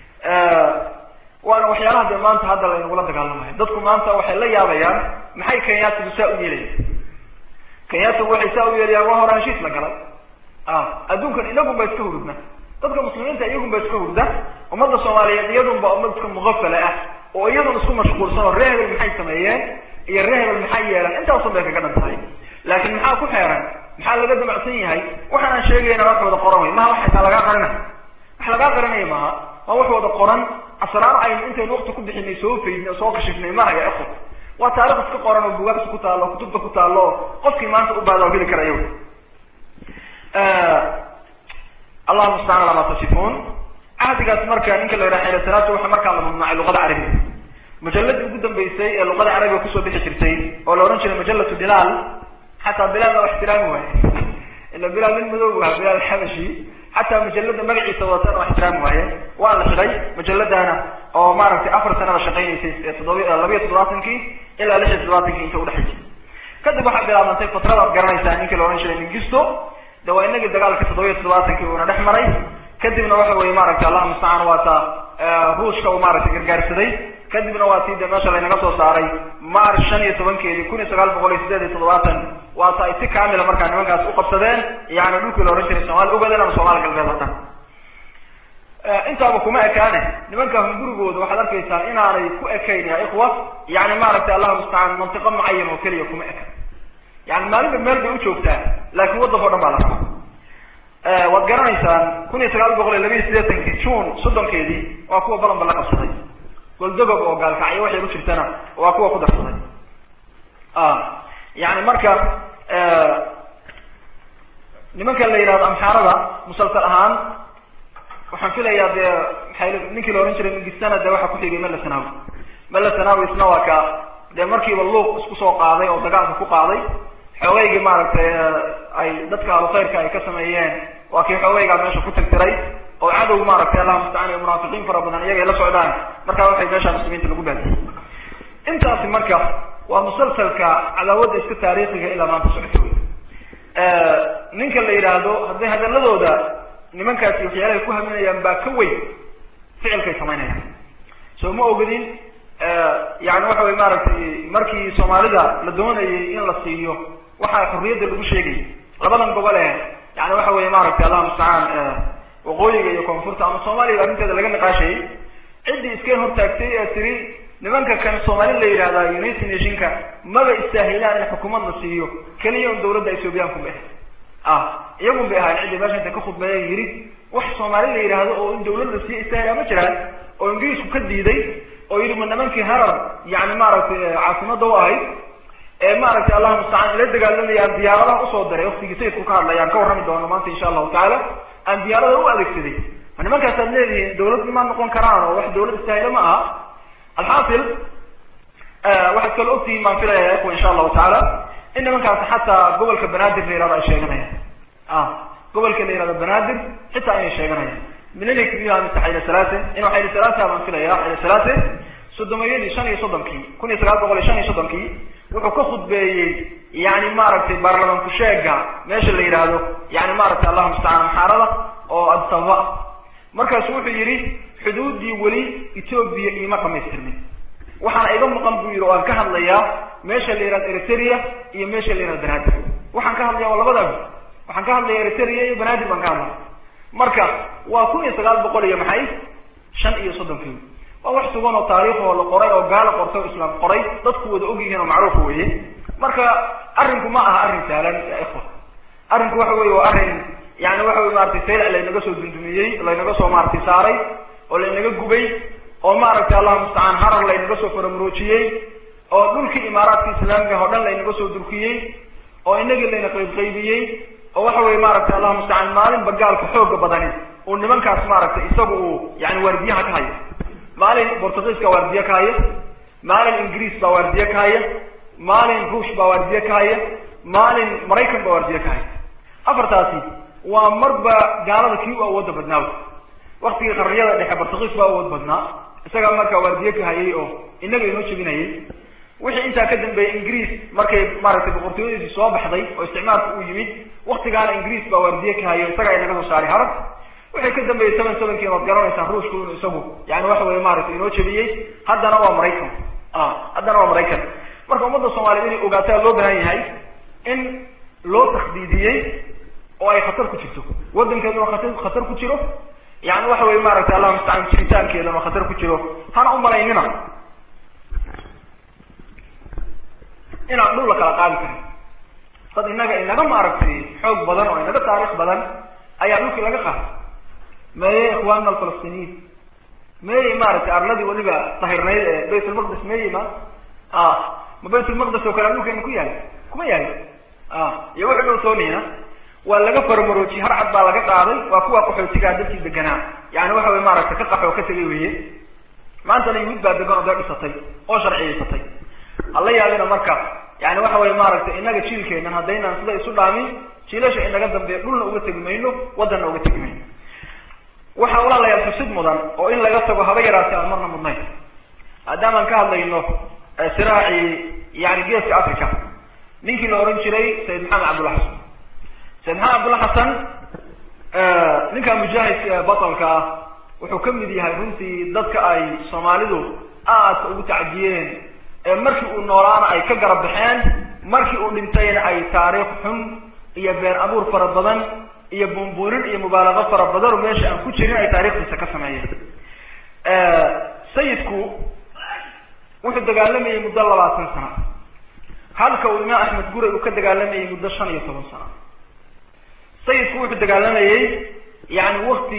waana waxyaalaha dee maanta hadda laynagula dagaalamayo dadku maanta waxay la yaabayaan maxay kenyaatigu saa u yeelayaan kenyaatigu waxay saa u yeelayaan waa hore heshiis la galay adduunkan inagun ba iska hurudna dadka muslimiinta iyagun ba iska hurda ummadda soomaaliyeed iyadun ba ummadka muqafala ah oo iyadun isku mashquulsan oo ree hebel maxay sameeyeen iyo ree hebel maxay yeelan intaasun bay kaga dhan tahay laakiin maxaa ku xeeran maxaa laga damacsan yahay waxaanaan sheegayna wax wada qoran wey maha wax xitaa lagaa qarinay wax lagaa qarinaya maaha waa wax wada qoran asraar aynu intaynu wakti ku bixinay soo faydnay soo kashifnay mahaya ikhwa waa taarikh iska qoran oo bugaagta ku taalo o kutubta ku taalo oo qofkii maanta u baada oo heli karayo allahu mustacaan alaa ma tasifuun cahdigaas marka ninka la yidhaha xayla salaatu waxaa markaa la mamnuucay luqada carabiga majalladii ugu dambeysay ee luqada carabiga kusoo bixi jirtay oo la odhan jiray majallatu bilaal xataa bilaal baa ixtiraami waaye ila bilaal nin madow ahaa bilaal alxabashi xataa majalada magaciisa wadatan oo ixtiraami waaye waa la xidhay majaladaana oo maaragtay afar sanada shaqaynaysay toddoba labayo toddobaatankii ilaa lix iyo toddobaatankii inta udhexaysay kadib waxaa bilaabantay fatradaad garanaysaa ninkii la odhan jiray mingisto de waa inagii dagaalka toddobiyo toddobaatankii uuna dhex maray kadibna waxa weye maaragtay allah mustacaan waa ta ruushka uu maaragtay gargaarsaday kadibna waa tii de meesha laynaga soo saaray march shan iyo tobankeedii kun iyo sagaal boqol iyo sideed iyo toddobaatan waa ta ay si kamila markaa nimankaas u qabsadeen yani dhulkii la odhan jiray somaali ugaden ama soomaali galbeed oo dhan intaaba kuma ekaane nimanka hungurigooda waxaad arkaysaa inaanay ku ekayn ya ikhwa yani maaragtay allahu mustacaan mantiqo mucayan oo keliya kuma eka yani maalinba meel bay u joogtaa laakiin waddanka o dhan baa la rabaa waad garanaysaan kun iyo sagaal boqol iyo labiiyo siddeetankii june soddonkeedii waa kuwa balanba la qabsaday goldogob oo gaalkacyo waxay u jirtana waa kuwa ku darsaday yani marka nimanka la yidhahdo amxaarada musalsal ahaan waxaan filayaa dee maxay ninkii la ohan jiray mingistana dee waxaa kuxigay melasanawi melasanawi isna waa ka dee markiiba luuq isku soo qaaday oo dagaalka ku qaaday xoogeygii maaragtay ay dadka alukhayrka ay ka sameeyeen waa kii xoogeygaa meesha ku tirtiray oo cadow maaragtay allah mustacaan iyo munaafiqiin fara badan iyagay la socdaan markaa waxay meesha muslimiinta lagu baadiyey intaasi marka waa musalsalka cadaawadda iska taariikhiga ilaa maanta socota wey ninka la yidhaahdo hadday hadaladooda nimankaasi waxyaalahay ku haminayaan baa ka weyn ficilkay samaynayaan soo ma ogadin yani waxa wey maaragtay markii soomaalida la doonayay in la siiyo waxaa xurriyadda lagu sheegayay labadan gobol ee yani waxa weye maaragtay allah mustacaan waqooyiga iyo koonfurta ama soomaaliya arrinteeda laga niqaashayay ciddii iska hortaagtay ee tiri nimanka kan soomaali la yidhahdaa united nationka maba istaahilaan in xukuumad la siiyo keliya un dawladda ethoobiyaanku bay ahay ah iyagun bay ahayn ciddii meesha inta ka khudbeeya yidhi wax soomaali la yidhaahdo oo in dawlad la siiyo istaahilaa ma jiraan oo ingiriisku ka diiday oo yidhi ma nimankii harar yani maaragtay caasimada u ahayd ee maaragtay allahu mustacaan ila dagaalamayaan diyaaradaha usoo diray waktigii sayidku ka hadlay aan ka warrami doono maanta insha allahu tacaala aan diyaarada u adeegsaday ma nimankaasaad leedihiin dawlad ma noqon karaan oo wax dawlad istaahilo ma aha alxaasil waxaad kala ogtihiin baan filaya ikhwa insha allahu tacaala in nimankaasi xataa gobolka banaadir la yihahdo ay sheeganayaan ah gobolka la yihahdo banaadir xitaa inay sheeganayaan minalik iyo mise xayla salaase inuu xayla salaasa baan filaya xayla salaase soddomayadii shan iyo soddonkii kun iyo sagaal boqol iyo shan iyo soddonkii wuxuu ka khudbeeyey yani maaragtay baarlamanku sheega meesha la yidhaahdo yani maaragtay allahu mustacaan amxaarada oo adsaba markaasu wuxuu yidhi xuduuddii weli etoobiya iima dhamaystirmin waxaana iga maqan buu yidhi oo aan ka hadlayaa meesha la yihahdo eritrea iyo meesha la yihahdo banaadir waxaan ka hadlaya waa labadaas waxaan ka hadlaya eritrea iyo banaadir baan ka hadlaya marka waa kun iyo sagaal boqol iyo maxay shan iyo soddonkii waa wax sugan oo taariikhoo la qoray oo gaala qortay oo islaam qoray dadku wada og yihiin oo macruufa weye marka arrinku ma aha arrin sahlan ya ikhwa arrinku waxa weye waa arrin yani waxa wey maratay saylac laynaga soo dundumiyey laynaga soo maaragtay saaray oo laynaga gubay oo maaragtay allahu mustacaan harar laynaga soo faramuroojiyey oo dhulkii imaaraadka islaamiga oo dhan laynaga soo durkiyey oo inagii layna qaybqaybiyey oo waxa weye maaragtay allahu mustacaan maalinba gaalka xooga badani uu nimankaas maaragtay isaga uu yani waardiyaha ka hayo maalin bortugiiska waardiye ka haya maalin ingiriis baa waardiye ka haya maalin ruush baa waardiye ka haya maalin maraykan baa waardiye ka haya afartaasi waa marba gaalada kii u awoodda badnaaw waktigii qarniyada dhexe bortugiis baa awood badnaa isagaa markaa waardiye ka hayay oo inaga inoo jebinayay wixii intaa ka dambeeyey ingiriis markay maaragtay boqortooyadiisi soo baxday oo isticmaalka uu yimid waktigaana ingiriis baa waardiye ka hayo isagaa inaga soo saaray harag wixii ka dambeeyey seven sevenkii waad garanaysaa ruushku inu isagu yani waxa weye maaragtay inoo jebiyey haddana waa maraykan a haddana waa maraykan marka ummadda soomaaliyed inay ogaataa loo baahan yahay in loo takdiidiyey oo ay khatar ku jirto waddankeeduna khatar khatar ku jiro yani waxa weye maaragtay allah mustacaan jiritaankeedana khatar ku jiro hana umalaynina inaan dhul la kala qaadi karin dad inaga inaga maaragtay xoog badan oo inaga taariikh badan ayaa dhulkii laga qaaday meye ikhwaanna alfalastiniin meye maaragtay arladii weliba tahirnayd ee bayt ulmaqdis meye ma a ma bayt ulmaqdis oo kale dhulkeena ku yahay kuma yahay a iyo wuxuu dhow soonihina waa laga farmaroojiyey har cad baa laga qaaday waa kuwa qaxootigaa dadkii deganaa yani waxa wey maaragtay ka qaxoo ka tegay weye maantana yuhuud baa degan oo dee dhisatay oo sharciyaysatay hala yaabina marka yani waxa weye maaragtay inaga jiilkeenan haddaynaan sida isu dhaamin jiilasha inaga dambeeya dhulna uga tegi mayno waddanna uga tegi mayno waxaa walaalayaal xusid mudan oo in laga tago haba yaraatay aan marna mudnayn maadaamaan ka hadlayno siraacii yani geeska africa ninkii la ohan jiray sayid maxamed cabdulla xasan sayid maxamed cabdulla xasan ninka mujaahidka batalka ah wuxuu ka mid yahay runtii dadka ay soomaalidu aadka ugu tacdiyeen ee markii uu noolaana ay ka garab baxeen markii uu dhintayna ay taariikh xun iyo been abuur fara badan iyo bumbuurin iyo mubaalaqo fara badan oo meesha aan ku jirin ay taarikhdiisa ka sameeyeen sayidku wuxuu dagaalamayay muddo labaatan sano halka uu imaam axmed guray uu ka dagaalamayay muddo shan iyo toban sano sayidku wuxuu dagaalamayey yani wakti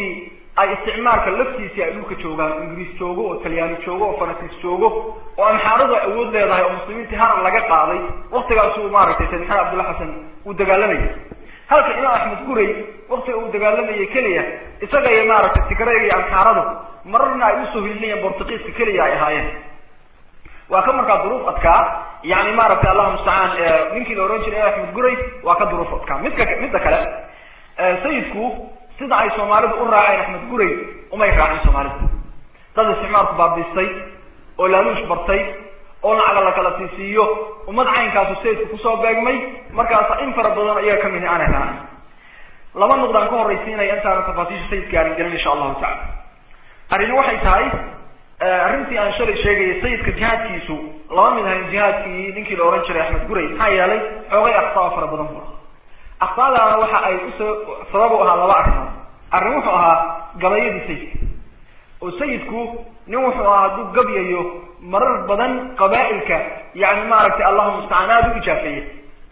ay isticmaalka laftiisii ay dhulka joogaan ingiriis joogo oo talyaani joogo oo faransiis joogo oo amxaaradu ay awood leedahay oo muslimiintii harar laga qaaday waktigaasuu maaragtay sayd maxamed abdulla xasan uu dagaalamayay halka imaam axmed guray waktiga uu dagaalamayay keliya isaga iyo maaragtay tigrayga iyo amxaaradu mararna ay usoo hilinayeen bortugiiska keliya ay ahaayeen waa ka markaa duruuf adkaa yani maaragtay allahu mustacaan ninkii la ohan jiray imaam axmed guray waa ka duruuf adkaa midka midda kale sayidku sida ay soomaalidu u raaceen axmed guray umay raacin soomaalidu dad isticmaalku baabiistay oo laaluush bartay oo lacaga la kala siisiiyo ummad caynkaasu sayidku kusoo beegmay markaasa in fara badan iyaga kamid aanay raacin laba nuqdaan ka horraysiinaya intaana tafaasiisha sayidka aanin gelin insha allahu tacala arrini waxay tahay arrintii aan shalay sheegayay sayidka jihaadkiisu lama mid ahayn jihaadkii ninkii la ohan jiray axmed guray maxaa yeelay xoogay aktaa fara badan bu aktaadaana waxa ay usoo sabab u ahaa laba arrimood arrin wuxuu ahaa gabayadii sayidka oo sayidku nin wuxuu ahaa hadduu gabyayo marar badan qabaa'ilka yani maaragtay allahuma mustacaan aada u ijaafeeye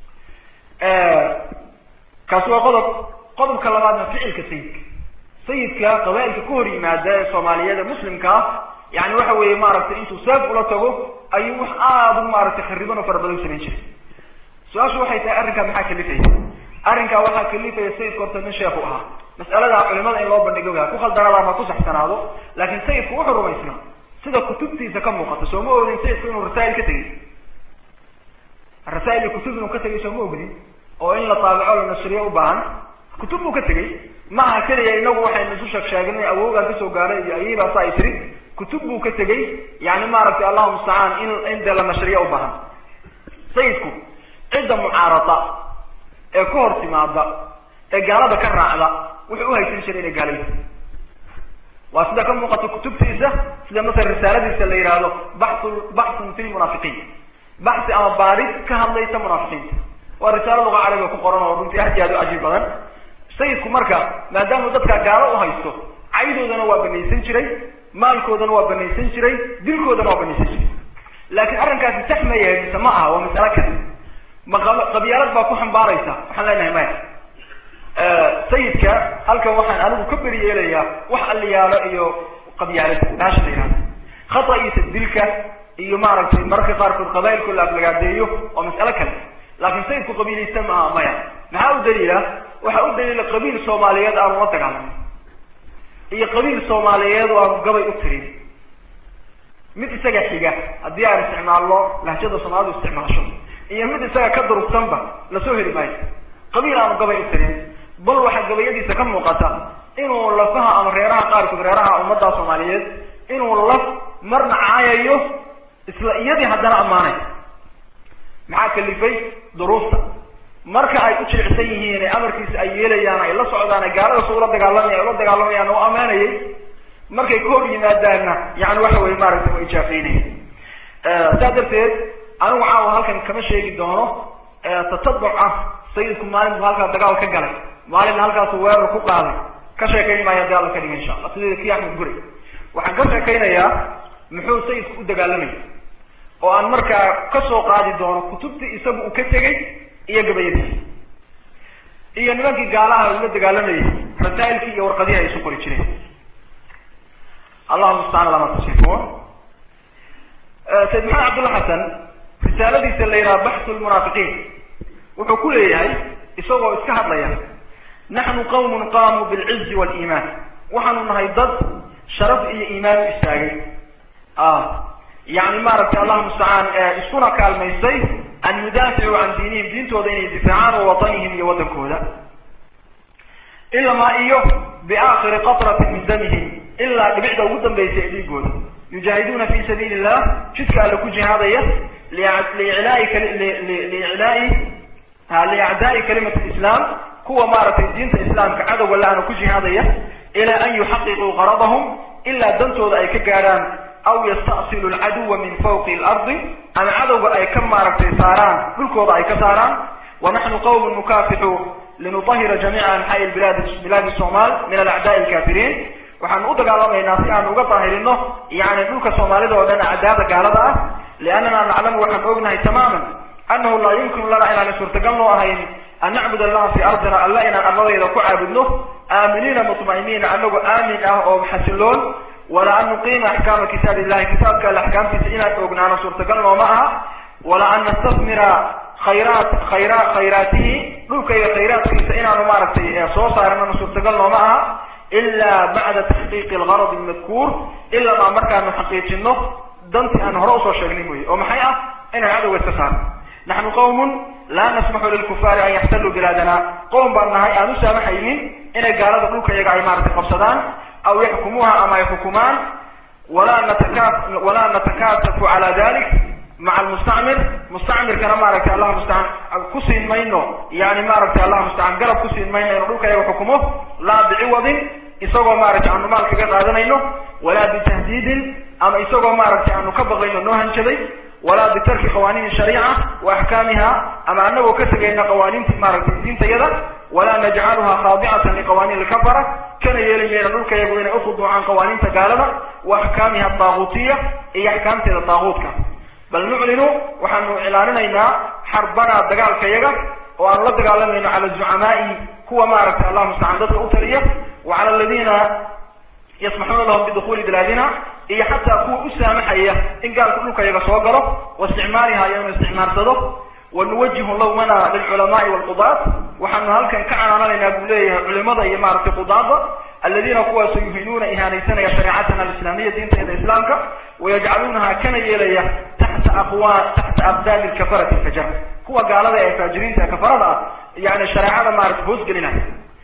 kaasi waa qodob qodobka labaadna ficilka sayidka sayidka qabaa'ilka ka hor yimaada ee soomaaliyeed ee muslimka ah yani waxa weeye maaragtay intuu seef ula tago ayuu wax aada u maaragtay khariban oo fara badan samayn jiray su-aashu waxay tahay arrinkaa maxaa kalifaya arrinkaa waxaa kalifaya sayidka horta nin sheekhu ahaa mas'alada culimada in loo bandhigo ku khaldanaada ma ku saxsanaado laakiin sayidku wuxuu rumaysnaa sida kutubtiisa ka muuqata soo ma ogdin sayidku inuu rasaa'il ka tegay rasaa'il iyo kutub inuu ka tegay soo ma ogdin oo in la taabico la nashriyo u baahan kutub buu ka tegay ma aha keliya inagu waxaynu isu sheeg sheegnay awoogaan kasoo gaaray iyo ayaybaasa ay tiri kutub buu ka tegay yani maaragtay allahu mustacaan in in dee la nashriyo u baahan sayidku cidda mucaarada ee ka hor timaada ee gaalada ka raacda wuxuu uhaysan jiray inay gaala yihin waa sida ka muuqata kutubtiisa sida masala risaaladiisa la yihahdo baxu baxun fi lmunaafiqiin baxsi ama baarid ka hadlaysa munaafiqiinta waa risaalo luga carabiga ku qoran oo runtii aad iyo aad u cajiib badan sayidku marka maadaamuu dadka gaalo uhaysto caydoodana waa banaysan jiray maalkoodana waa banaysan jiray dilkoodana waa banaysan jiray laakiin arrinkaasi sax ma yahay mise ma aha waa masalo kale ma qabyaalad baa ku xambaaraysa waxaan leenahay maya sayidka halkan waxaan anigu ka beri yeelayaa wax aliyaalo iyo qabyaalad baasha la yihahdo khata'iisa dilka iyo maaragtay mararka qaarkood qabaa'ilkoo la aflagaadeeyo waa mas'alo kale laakiin sayidku qabiilaysta ma aha maya maxaa u daliila waxaa u daliila qabiil soomaaliyeed aanu la dagaalamin iyo qabiil soomaaliyeed oo aanu gabay u tirin mid isaga xiga haddii aan isticmaalno lahjada soomaalidu isticmaasho iyo mid isaga ka durugsanba lasoo heli maayo qabiil aanu gabay u tirin bal waxaa gabayadiisa ka muuqata inuu lafaha ama reeraha qaarkood reeraha ummadda soomaaliyeed inuu laf marna caayayo isla iyadii haddana ammaanay maxaa kalifay duruufta marka ay u jilicsan yihiin ee amarkiisa ay yeelayaan ay la socdaan ay gaalada su ula dagaalamaya ay ula dagaalamayaan oo ammaanayay markay ka hor yimaadaanna yani waxa weye maaragtay waa ijaafeynaya saa darteed anigu caawa halkan kama sheegi doono tatabuc ah sayidku maalin buu halkaa dagaal ka galay maalinna halkaasu weerar ku qaaday ka sheekayn maayo hadii alla ka dhiga insha allah sida kii axmed guri waxaan ka sheekaynayaa muxuu sayidku u dagaalamayay oo aan markaa kasoo qaadi doono kutubtii isagu uu ka tegay iyo gabayadiisa iyo nimankii gaalaha ula dagaalamayay rasaa'ilkii iyo warqadihii ay isu qori jireen allahuma mustacaan lama tasifuun sayid maxamed cabdulla xasan risaaladiisa la yidhaha baxsu lmunaafiqiin wuxuu ku leeyahay isagoo iska hadlaya naxnu qawmun qaamuu bilcizi waliimaan waxaanu nahay dad sharaf iyo iimaan u istaagay yani maaragtay allahuma mustacaan iskuna kaalmaysay an yudaaficuu can diinihim diintooda inay difaacaan wa watanihim iyo waddankooda ilamaa iyo biaakhiri qatratin min damihim ilaa dhibicda ugu dambaysa ee dhiigooda yujaahiduuna fi sabiili illah jidka alle ku jihaadaya liiclaai liiclaai liacdaai kalimat lislaam kuwa maaragtay diinta islaamka cadowga la-ana ku jihaadaya ilaa an yuxaqiquu qaradahum ilaa dantooda ay ka gaadhaan aw yastasilu alcaduwa min fawqi alardi ama cadowga ay ka maaragtay saaraan dhulkooda ay ka saaraan wa naxnu qawmun nukafixu linutahira jamiica anxaai bilaadi bilaadi somal min alacdaai alkafiriin waxaanu u dagaalamaynaa si aanu uga daahirino yani dhulka soomaalida oo dhan acdaada gaalada ah liannana naclamu waxaan ognahay tamaman anahu laa yumkinu lana inaana suurtagal noo ahayn an nacbud allaha fi ardina alla inaan arladayda ku caabudno aaminiina mutma'iniina anagoo aamin ah oo xasiloon wala an nuqiima axkaama kitaab illahi kitaabka alle axkaamtiisa inaan ognaano suurtagal nooma aha wala an nastasmira khayraat khayra khayraatihi dhulkayga khayraadkiisa inaanu maaragtay soo saaranana suurtagal nooma aha ilaa bacda taxqiiqi algarad almadkuur ilaa maa markaanu xaqiijino dantii aan hore usoo sheegnay mooye oo maxay ah inaan cadowga iska saarno naxnu qawmun laa nasmaxu lilkufaari an yaxtaluu bilaadana qowm baan nahay aan u saamaxaynin inay gaalada dhulka iyaga ay maaragtay qabsadaan aw yaxkumuuha ama ay xukumaan walaa nataka walaa natakatafu cala dalik maca almustacmir mustacmirkana maaragtay allah mustacaan ku siin mayno yani maaragtay allah mustacaan garab ku siin mayno inuu dhulka iyaga xukumo laa biciwadin isagoo maaragtay aanu maal kaga qaadanayno walaa bitahdiidin ama isagoo maaragtay aanu ka baqayno noo hanjaday walaa bitarki qawaaniin shariica wa axkaamiha ama anagoo ka tegayna qawaaniinti maaragtay diintayada walaa najcaluha khaadicatan liqawaaniin lkafara kana yeeli mayna dhulka iyagu inay ukhuduucaan qawaaniinta gaalada wa axkaamiha daaguutiya iyo axkaamteeda daaguutka bal nuclinu waxaanu iclaaninaynaa xarbanaa dagaalka yaga oo aanu la dagaalamayno cala zucamaai kuwa maaragtay allah mustacaan dadka u taliya wa cala aladiina yasmaxuuna lahum bidukhuuli bilaadina iyo xataa kuwa u saamaxaya in gaalku dhulka yaga soo galo wa isticmaaliha iyo inu isticmaarsado wa nuwajihu lawmana lilculamaai walqudaat waxaanu halkan ka canaananaynaa buu leeyahay culimada iyo maaragtay qudaada aladiina kuwaasoo yuhinuuna ihaanaysanaya shareecatana alislaamiya diinteeda islaamka wayajcaluunaha kana yeelaya taxta aqwa taxta aqdaami lkafarati fajar kuwa gaalada ee faajiriinta ee kafarada ah yani shareecada maaragtay hoosgelinaya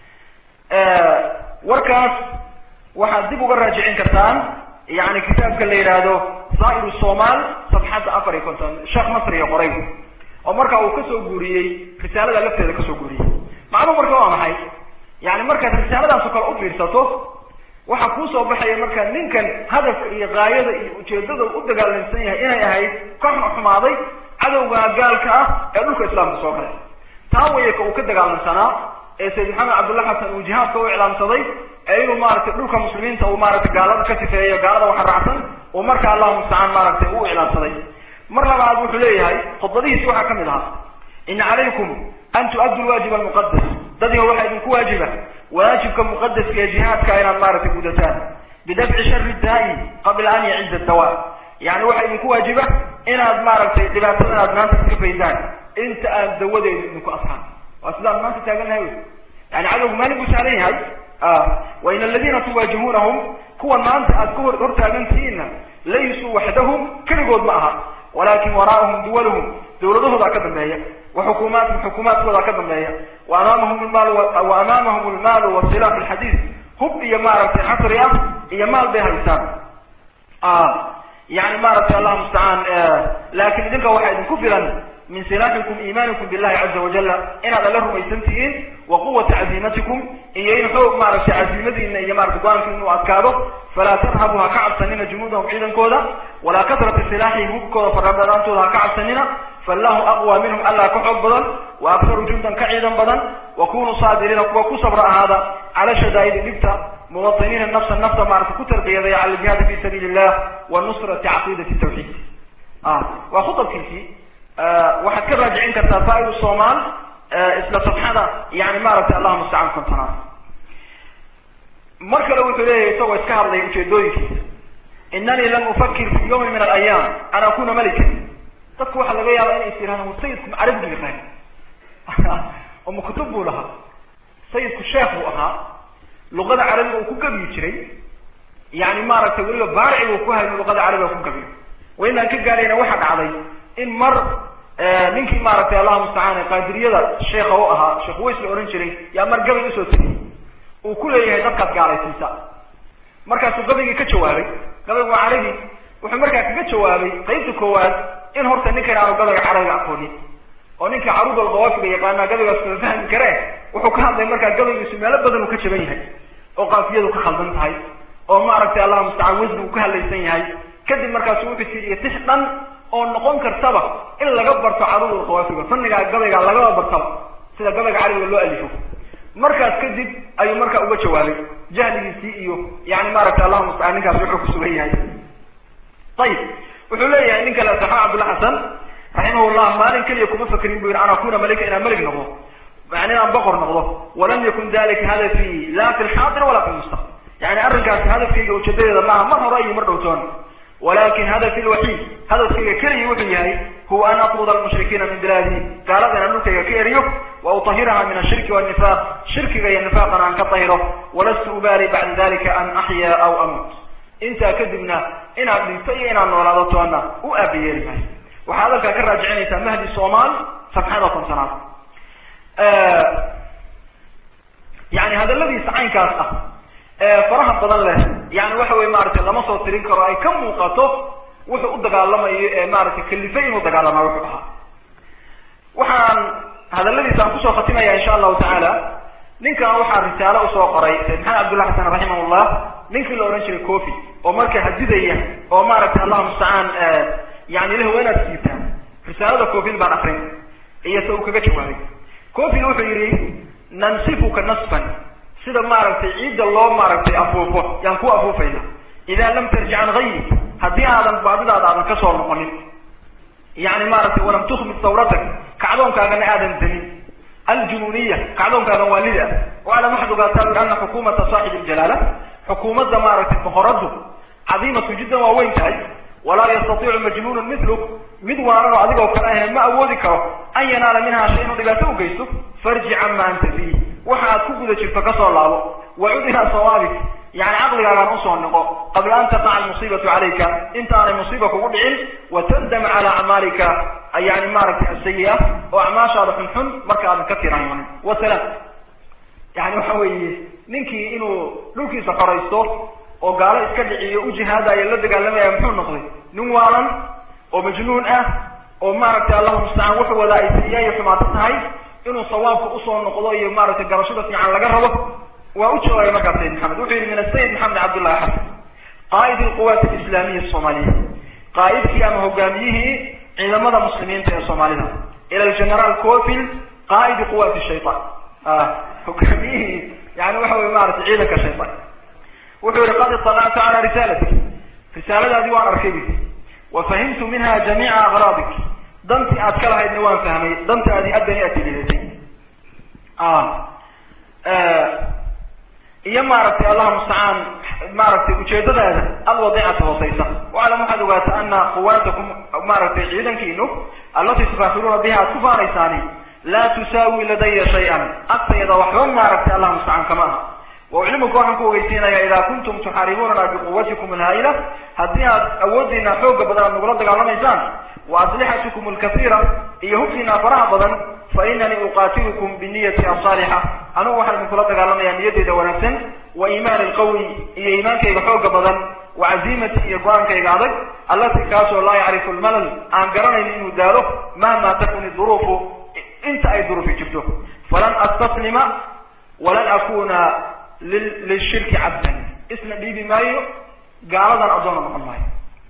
warkaas waxaad dib uga raajicin kartaan yani kitaabka la yidhaahdo zaa'ir somal safxadda afar iyo konton sheekh masriga qoray oo marka uu kasoo guuriyey risaalada lafteeda kasoo guuriyey macnuu marka waa maxay yani markaad risaaladaasoo kale u fiirsato waxaa kuusoo baxaya marka ninkan hadafka iyo gaayada iyo ujeedada u dagaalamsan yahay inay ahayd kooxna xumaaday cadowga gaalka ah ee dhulka islaamka soo galay taa waya ka uu ka dagaalamsanaa ee sayid maxamed cabdullahi xasan uu jihaadka u iclaamsaday ee inuu maaragtay dhulka muslimiinta uu maaragtay gaalada ka sifeeyo gaalada waxa raacsan uu marka allahu mustacaan maaragtay u iclaamsaday mar labaad wuxuu leeyahay khudbadihiisi waxaa kamid ahaa ina calaykum an tu'addu lwaajib almuqadas dadiga waxaa idinku waajiba waajibka muqadaska ee jihaadka inaad maaragtay gudataan bidafci shari daa'i qabla an yaciza dawa yani waxaa idinku waajiba inaad maaragtay dhibaatadan aad maanta iska faydaan inta aan dawadeedu idinku asxaan waa sidaan maanta taagannahay wy yani cadowgu maalin buu saaran yahay wain aladina tuwaajihuunahum kuwan maanta aad ka hor hortaagantihiinna laysuu waxdahum keligood ma aha walakin waraa'ahum duwaluhum dawladahoodaa ka dambeeya wa xukuumaatihum xukuumaadkoodaa ka dambeeya wa amaamahum lmaal wa amaamahum lmaalu wasilax lxadiid hub iyo maaragtay xasri ah iyo maal bay haystaan yani maaragtay allah mustacaan laakin idinka waxaa idinku filan min silaaxikum iimaanikum billahi caza wajala inaad alla rumaysan tihiin wa quwata caziimatikum iyo in xoog maaragtay caziimadiina iyo maarata go-aankiina uu adkaado falaa tarhabu ha ka cabsanina junuudahum ciidankooda walaa kasrata silaaxihim hubkooda farabadaantooda ha ka cabsanina fallahu aqwa minhum allah ka xoog badan wa aktaru jundan ka ciidan badan wa kunuu saabiriina kuwa ku sabra ahaada cala shadaa'idi dhibta muwatiniina nafsa nafta maarata ku tarbiyadaya cala aljihaadi fi sabiili illah wa nusrati caqiidati tawxiid waa khutabkiisii waxaad ka raajicin kartaa faa'idu somal isla safxada yani maaragtay allah mustacaan kontonaad mar kale wuxuu leeyahay isagoo iska hadlaya ujeedooyinkiisa inanii lam ufakir fi yawmin min alayaam an akuna malikan dadku waxaa laga yaaba inay is yirahdaan war sayidku ma carabigu yaqaan oo ma kutub buu lahaa sayidku sheekh buu ahaa luqada carabiga uu ku gabiyi jiray yani maaragtay weliba baarici buu ku hayo luqada carabiga ku gabiyo waynaan ka gaarayna waxaa dhacday in mar ninkii maaragtay allahu mustacaan qaadiriyada sheekha u ahaa sheekh ways la ohan jiray yaa mar gabay usoo tegay uu ku leeyahay dadkaad gaalaysiisa markaasuu gabaygii ka jawaabay gabaygu waa carabi wuxuu markaa kaga jawaabay qaybta koowaad in horta ninkan aanu gabayga carabiga aqoonin oo ninkii caruud alqawaafiga yaqaanaa gabaygaas kuma fahmi kare wuxuu ka hadlay markaa gabaygiisu meelo badan uu ka jaban yahay oo qaafiyadu ka khaldan tahay oo maaragtay allahu mustacaan wasni uu ka hadlaysan yahay kadib markaasu wuxuu tiriya tix dhan oo noqon kartaba in laga barto caruud alqawaafiga fannigaa gabaygaa lagaba bartaba sida gabayga carabiga loo alifo markaas kadib ayuu markaa uga jawaabay jahligiisii iyo yani maaragtay allahu mustacaan ninkaas wuxuu ku sugan yahay ayib wuxuu leeyahay nin kale saxaa cabdulla xasan raximahullah maalin keliya kuma fakrin bu yidhi an akuna malika inaan melig noqdo yani inaan boqor noqdo walam yakun dalika hadafii la fi lxaadir wala fi lmustaqbal yani arrinkaasi hadafkayga ujeedadeeda maaha mar hore iyo mar dhowtoon walakin hadafi lwaxiid hadafkayga keliya wuxuu yahay huwa an atruda almushrikiina min bilaadi gaalada inaan dhulkayga ka eriyo wa utahiraha min ashirki wannifaq shirkiga iyo nifaaqana aan ka tahiro walastu ubaali bacda dalika an axyaa aw amut intaa kadibna inaad dhinto iyo inaad noolaado toona u aabayeeli maayo waxaa hadalkaa ka raajicinaysaa mahdi somaal safxada kontonaad yani hadaladiisa caynkaas ah ee faraha badan leh yani waxa weye maaragtay lama soo tirin karo ay ka muuqato wuxuu u dagaalamayo ee maaragtay kalifay inuu dagaalamaa wuxuu ahaa waxaan hadaladiisa aan kusoo khatimaya insha allahu tacaala ninkan waxaa risaalo usoo qoray sayd maxamed cabdullah xasan raximahullah ninkii la odhan jiray cofi oo marka hadidaya oo maaragtay allahu mustacaan yani leh waa inaad siitaan risaalada cofil baan akrin iyo se uu kaga jawaabay cofil wuxuu yidhi nansifuka nasfan sida maaragtay ciidda loo maaragtay afuufo yaan ku afuufayna idaa lam tarjic can gayrik haddii aadan baadidaada aadan kasoo noqonin yani maaragtay walam tukmid sawratak kacdoonkaagana aadan damin aljunuuniya kacdoonkaagan waalida ah waclam waxaad ogaataa ui ana xukuumata saaxib ljalaala xukuumadda maaragtay boqoradu cadiimatu jiddan waa weyn tahay walaa yastatiicu majnuunun miluk mid waanan oo adigoo kale ahayn ma awoodi karo an yanaala minhaa shay inuu dhibaato u geysto farji cama anta fiih waxa aad ku guda jirto kasoo laabo wacud ilaa sawaabik yani caqligaagaan usoo noqo qabla an taqaca almusiibatu calayka intaanay musiiba kugu dhicin watandam cala acmaalika yani maaragtay asayi-a oo acmaashaada xunxun marka aadan ka tiranoonin wasalaam yani waxa weeye ninkii inuu dhulkiisa xoraysto oo gaalo iska dhiciyo u jihaadayo la dagaalamaya muxuu noqday nin waalan oo majnuun ah oo maaragtay allahu mustacaan wuxuu wadaa ay sayi-a iyo xumaato tahay inuu sawaabka usoo noqdo iyo maaragtay garashada fiican laga rabo waa u jawaabay markaas sayid maxamed wuxuu yihi min asayid maxamed cabdullahi xasan qaa'id alquwaat alislaamiya asoomaaliya qaa'idkii ama hogaamiyihii ciidamada muslimiinta ee soomaalida ila algeneraal cofil qaa'idi quwaati shaytaan hogaamiyihii yani waxa wey maaragtay ciidanka shaytaan wuxuu yihi qad iطalactu cala risaalati risaaladaadii waan arkay bu wa fahimtu minha jamiica aqraadik dantii aad ka lahaydna waan fahmay dantaadii addani aad tilidatay iyo maaragtay allahu mustacaan maaragtay ujeedadaada alwadicata hooseysa waclam waxaad ogaataa ana quwaatakum maaragtay ciidankiinu allatii tukaafiruuna biha aad ku faanaysaani laa tusaawi ladaya shay-an agtayda waxba maaragtay allahu mustacaan kama aha wauclimuka waxaan ku ogeysiinaya idaa kuntum tuxaaribuunana biquwatikum alhaa'ila haddii aad awoodiina xooga badan aad nagula dagaalamaysaan wa aslixatikum alkasiira iyo hubkiina faraha badan fa inanii uqaatilukum biniyati asaalixa anugu waxaan idinkula dagaalamayaa niyadeeda wanaagsan wa iimaani alqawi iyo iimaankayga xooga badan wa caziimati iyo go-aankayga adag allati kaasoo laa yacrifu lmalal aan garanayn inuu daalo mahma takun duruufu inta ay duruufi jirto falan astaslima walan akuna lilshirki cabdan isna dhiibi maayo gaaladan addoona noqon maayo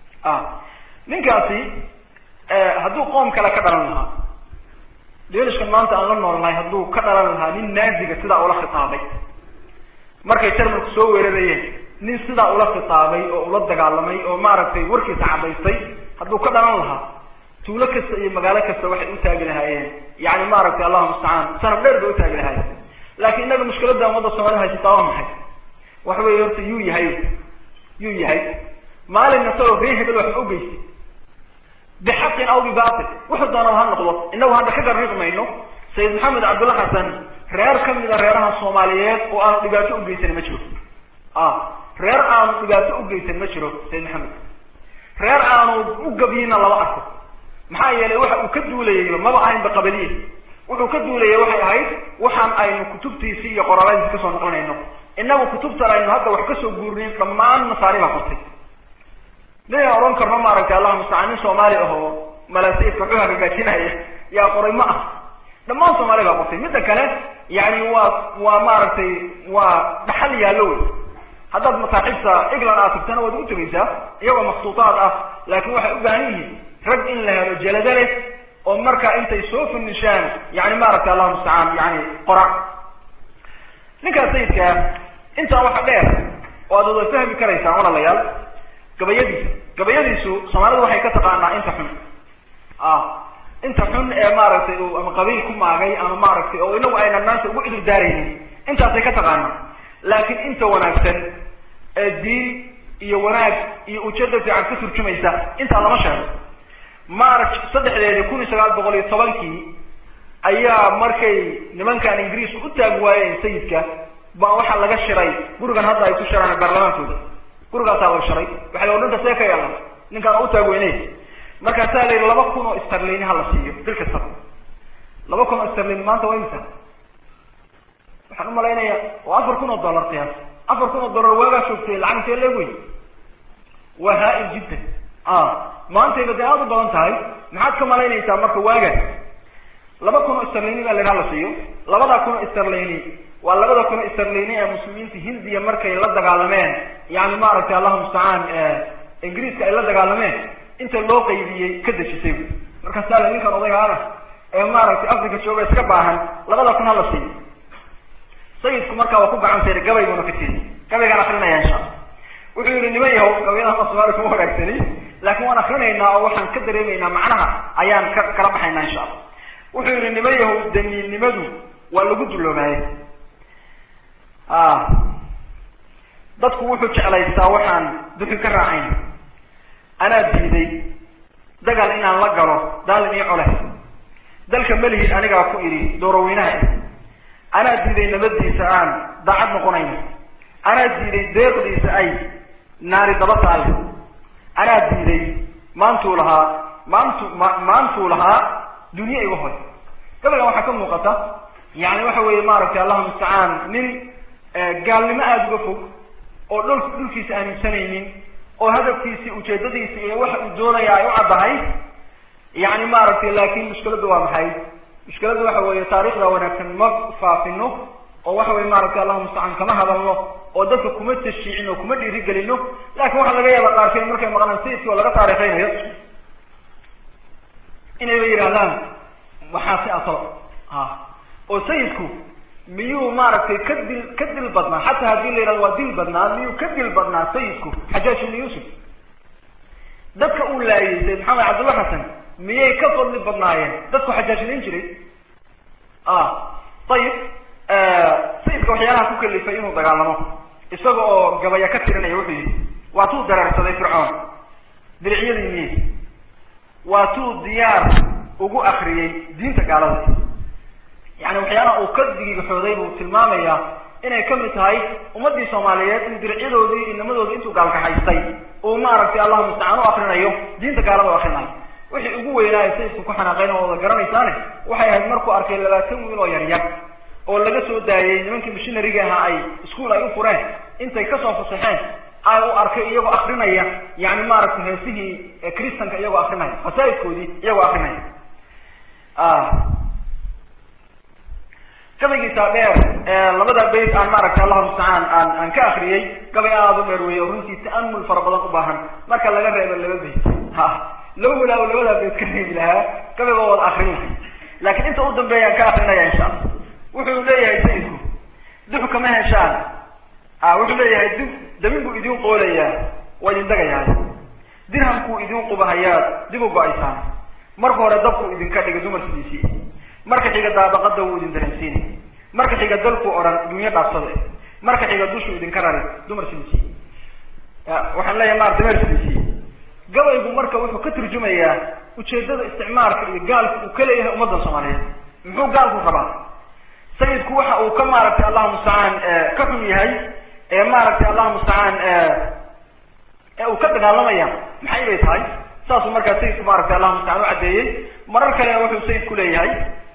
ninkaasi hadduu qoom kale ka dhalan lahaa deenishkan maanta aan la noolnahay hadduu ka dhalan lahaa nin naaziga sidaa ula khitaabay markay jarmalku soo weerarayeen nin sidaa ula khitaabay oo ula dagaalamay oo maaragtay warkiisa cadaystay hadduu ka dhalan lahaa tuulo kasta iyo magaalo kasta waxay u taagi lahaayeen yani maaragtay allahu mustacaan sanab dheer bay utaagi lahaayeen laakin innaga mushkiladda ummadda soomaalida haysataa waa maxay waxa weeye horta yuu yahay yuu yahay maalin isagoo ree hebel waxba u geystay bixaqin aw bibatil wuxuu doonaba ha noqdo inagu hadda ka garriiq mayno sayid maxamed cabdulla xasan reer ka mida reeraha soomaaliyeed oo aanu dhibaato u geysan ma jiro reer aanu dhibaato u geysan ma jiro sayid maxamed reer aanu u gabyina lama arko maxaa yeelay waxa uu ka duulayayba maba ahaynba qabaliye wuxuu ka duulayay waxay ahayd waxaan aynu kutubtiisii iyo qoraaladiisi kasoo naqlinayno inagu kutubtan aynu hadda wax kasoo guurinin dhammaan nasaari baa qortay ninaan odhan karno maaragtay allahu mustacaan nin soomaali ahoo malaasiifka xuha hagaajinaya yaa qoray ma ah dhammaan soomaali baa qortay midda kale yani waa waa maaragtay waa dhaxal yaallo wey haddaad masaaxiibta england aad tagtana waad ugu tegaysaa iyagoo maksuutaad ah laakin waxay u baahan yihiin rag in la helo jalado leh oo markaa intay soo finishaan yani maaragtay allahu mustacaan yani qora ninkaas sayidkaa intaa waxa dheer oo aad wada fahmi karaysaan walaalayaal gabayadiisa gabayadiisu soomaalidu waxay ka taqaanaa inta xun inta xun ee maaragtay uu ama qabiil ku maagay ama maaragtay oo inagu aynan maanta ugu cudur daaraynin intaasay ka taqaana laakiin inta wanaagsan ee diin iyo wanaag iyo ujeeda fiican ka turjumaysa intaa lama sheego march saddexdeedii kun iyo sagaal boqol iyo tobankii ayaa markay nimankan ingiriis u taag waayeen sayidka baa waxaa laga shiray gurigan hadda ay ku shiraan baarlamaankooda gurigaasaa laga shiray waxay o dhinta see ka yeelan ninkaan u taag weyney markaasaa la yidhi laba kun oo starlini hala siiyo bil kastaba laba kun oo starlini maanta waa imisa waxaan umalaynaya waa afar kun oo dollar qiyaas afar kun oo dollar waagaa joogtay lacag intee leeg wey waa haa-il jiddan maantayba dee aada u badan tahay maxaad ka malaynaysaa marka waaga laba kun oo starlini baa la yidhi hala siiyo labada kun oo starlini waa labada kun oo starlini ee muslimiinta hindiya markay la dagaalameen yani maaragtay allahu mustacaan ingiriiska ay la dagaalameen inta loo qaybiyey ka dejisay markaasaa la ninkan odaygaana ee maaragtay africa jooga iska baahan labada kun hala siiyo sayidku markaa waa ku gacan sayray gabay buuna ka tiri gabaygaan akrinaya insha alla wuxuu yihi niman yahow gabayadaha soomaali kuma wanaagsani laakiin waan akrinaynaa oo waxaan ka dareemaynaa macnaha ayaan ka kala baxaynaa insha alla wuxuu yihi niman yahow damiinnimadu waa lagu duloobaaye dadku wuxuu jeclaystaa waxaan duxi ka raacayn anaa diiday dagaal inaan la galo daalin iyo cole dalka melihid anigaa ku idhi dooroweynaha anaa diiday nabadiisa aan daacad noqonayno anaa diiday deeqdiisa ay naari daba taale anaa diiday maantuu lahaa maantu ma maantuu lahaa dunye iga hoy gabaygan waxaa ka muuqata yani waxa weeye maaragtay allahu mustacaan nin gaalnimo aada uga fog oo dhul dhulkiisa aaminsanaynin oo hadafkiisi ujeedadiisi iyo waxa uu doonaya ay u caddahay yani maaragtay laakin mushkiladdu waa maxay mushkiladdu waxa weeye taarikhda wanaagsan ma faafino oo waxa weye maaragtay allahu mustacaan kama hadalno oo dadka kuma tashiicin oo kuma dhiirigelino lakin waxaa laga yaaba qaarkeed markay maqlaan sayidkii oo laga taarikhaynayo inayba yidhahdaan waxaa si asal a oo sayidku miyuu maaragtay ka dil ka dil badnaa xataa haddii la yidhahdo waa dil badnaa miyuu ka dil badnaa sayidku xajaaj ibnu yuusuf dadka uu laayay sayd maxamed cabdulla xasan miyay ka fadli badnaayeen dadku xajaajinayn jiray ayib sayidka waxyaalaha ku kalifay inuu dagaalamo isaga oo gabaya ka tirinaya wuxuu yihi waa tuu dareersaday fircoon dilicyadii miye waa tuu diyaar ugu akriyey diinta gaalada yani waxyaalaha uu ka digigaxooday buu tilmaamayaa inay kamid tahay ummadii soomaaliyeed in diricyadoodii inamadooda intuu gaalkaxaystay uu maaragtay allahu mustacaan u akrinayo diinta gaalada u akrinayo wixii ugu weynaayo sayidku ku xanaaqayn oo wada garanaysaane waxay ahayd markuu arkay labaatan wiil oo yaryar oo laga soo daayey nimankii mishinariga ahaa ay iskuol ay u fureen intay kasoo fasaxeen ay u arkay iyagoo akrinaya yani maaragtay heesihii kristanka iyagoo akrinaya masaajidkoodii iyagoo akrinaya gabaygiisaa dheer labada bayt aan maaragtay allahu mustacaan aan aan ka akriyey gabay aada u dheer weeye oo runtii ta'amul fara badan u baahan marka laga reebo laba bayt ha laba walaa labadaa bayt ka reebi lahaa gabay baa wada akrin lahay laakiin inta u dambeeya aan ka akrinaya insha alla wuxuu leeyahay sayidku dux kama heshaan wuxuu leeyahay dib dabin buu idin qoolayaa waa idin dagayahay dirhamkuu idin qubahayaa dib u go-aysaan marka hore dabkuu idinka dhigay dumarkiisii marka xiga daabaqada wuu idin dareensiinay marka xiga dalkuu odhan dunyo dhaafsada marka xiga dushuu idinka rari dumar sinsi waxaan leeyahay maarata mersinsi gabaygu marka wuxuu ka turjumayaa ujeedada isticmaalka iyo gaalka uu ka leeyahay ummadda soomaaliyeed muxuu gaalku rabaa sayidku waxa uu ka maaragtay allahu mustacaan ka xun yahay ee maaragtay allahu mustacaan ee uu ka dagaalamaya maxay bay tahay saasuu markaa sayidku maaragtay allahu mustacaan u caddeeyey marar kalena wuxuu sayidku leeyahay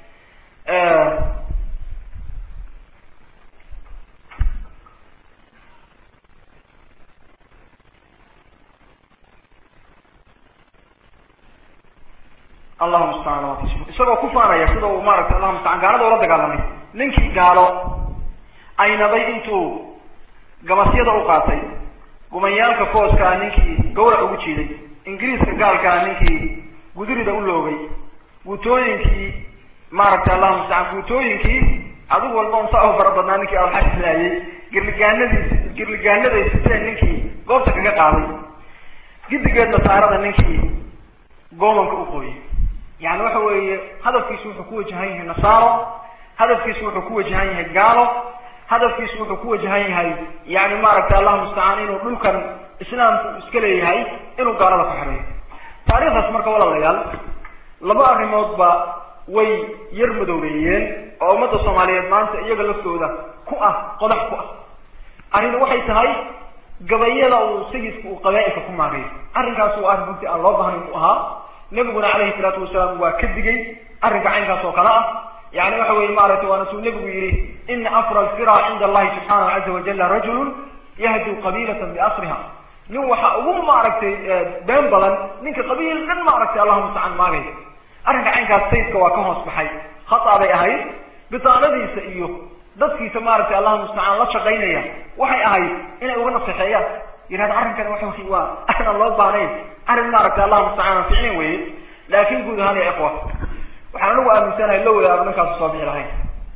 allahu mustacaan isagoo ku faanaya sida uu maaragtay allahu mustacaan gaalada ula dagaalamay ninkii gaalo aynabay intuu gamasyada u qaatay gumayaalka kooskaa ninkii gawrac ugu jiiday ingiriiska gaalkaa ninkii gudurida u loogay guutooyinkii maaragtay allahu mustacaan guutooyinkii adigu walba un saa u fara badnaa ninkii alxailaayay girligaanadiis girligaanaday siteen ninkii goobta kaga qaaday gidigeed nasaarada ninkii goomanka u qooyay yani waxa weeye hadafkiisu wuxuu ku wajahan yahay nasaaro hadafkiisu wuxuu ku wajahan yahay gaalo hadafkiisu wuxuu ku wajahan yahay yani maaragtay allahu mustacaan inuu dhulkan islaamku iska leeyahay inuu gaalada ku xereeyo taariikhdaas marka walaalayaal laba arrimoodba way yar madoobeeyeen oo ummadda soomaaliyeed maanta iyaga laftooda ku ah qodax ku ah arrin waxay tahay gabayada uu sayidku uu qabaa-ilka ku maagayo arrinkaas waa arrin runtii aan loo bahnayn u ahaa nebiguna calayhi salaatu wasalaam waa ka digay arrinka caynkaas oo kale ah yani waxa weye maaragtay waana suu nebigu yihi ina afra alfira cinda allahi subxaanahu caza wajala rajulun yahdu qabiilatan biasriha nin waxa ugu maaragtay been badan ninka qabiil dhan maaragtay allahu mustacaan maagay arrinka caynkaas sayidka waa ka hoos baxay khata bay ahayd bitaanadiisa iyo dadkiisa maaragtay allahu mustacaan la shaqaynaya waxay ahayd inay uga naseexeeyaan yihahda arrinkani waxa waa arrin aan loo baahnayn arrin maaragtay allahu mustacaan aan ficnayn weye laakin guud ahaan ya ikhwa waxaan anagu aaminsanahay la wadaaro ninkaasu soo bixi lahayn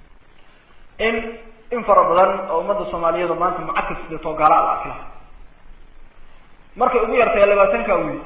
in in fara badan oo ummadda soomaaliyeed maanta mucakis sideetoo gaala la arki laha markay ugu yartay labaatanka wiil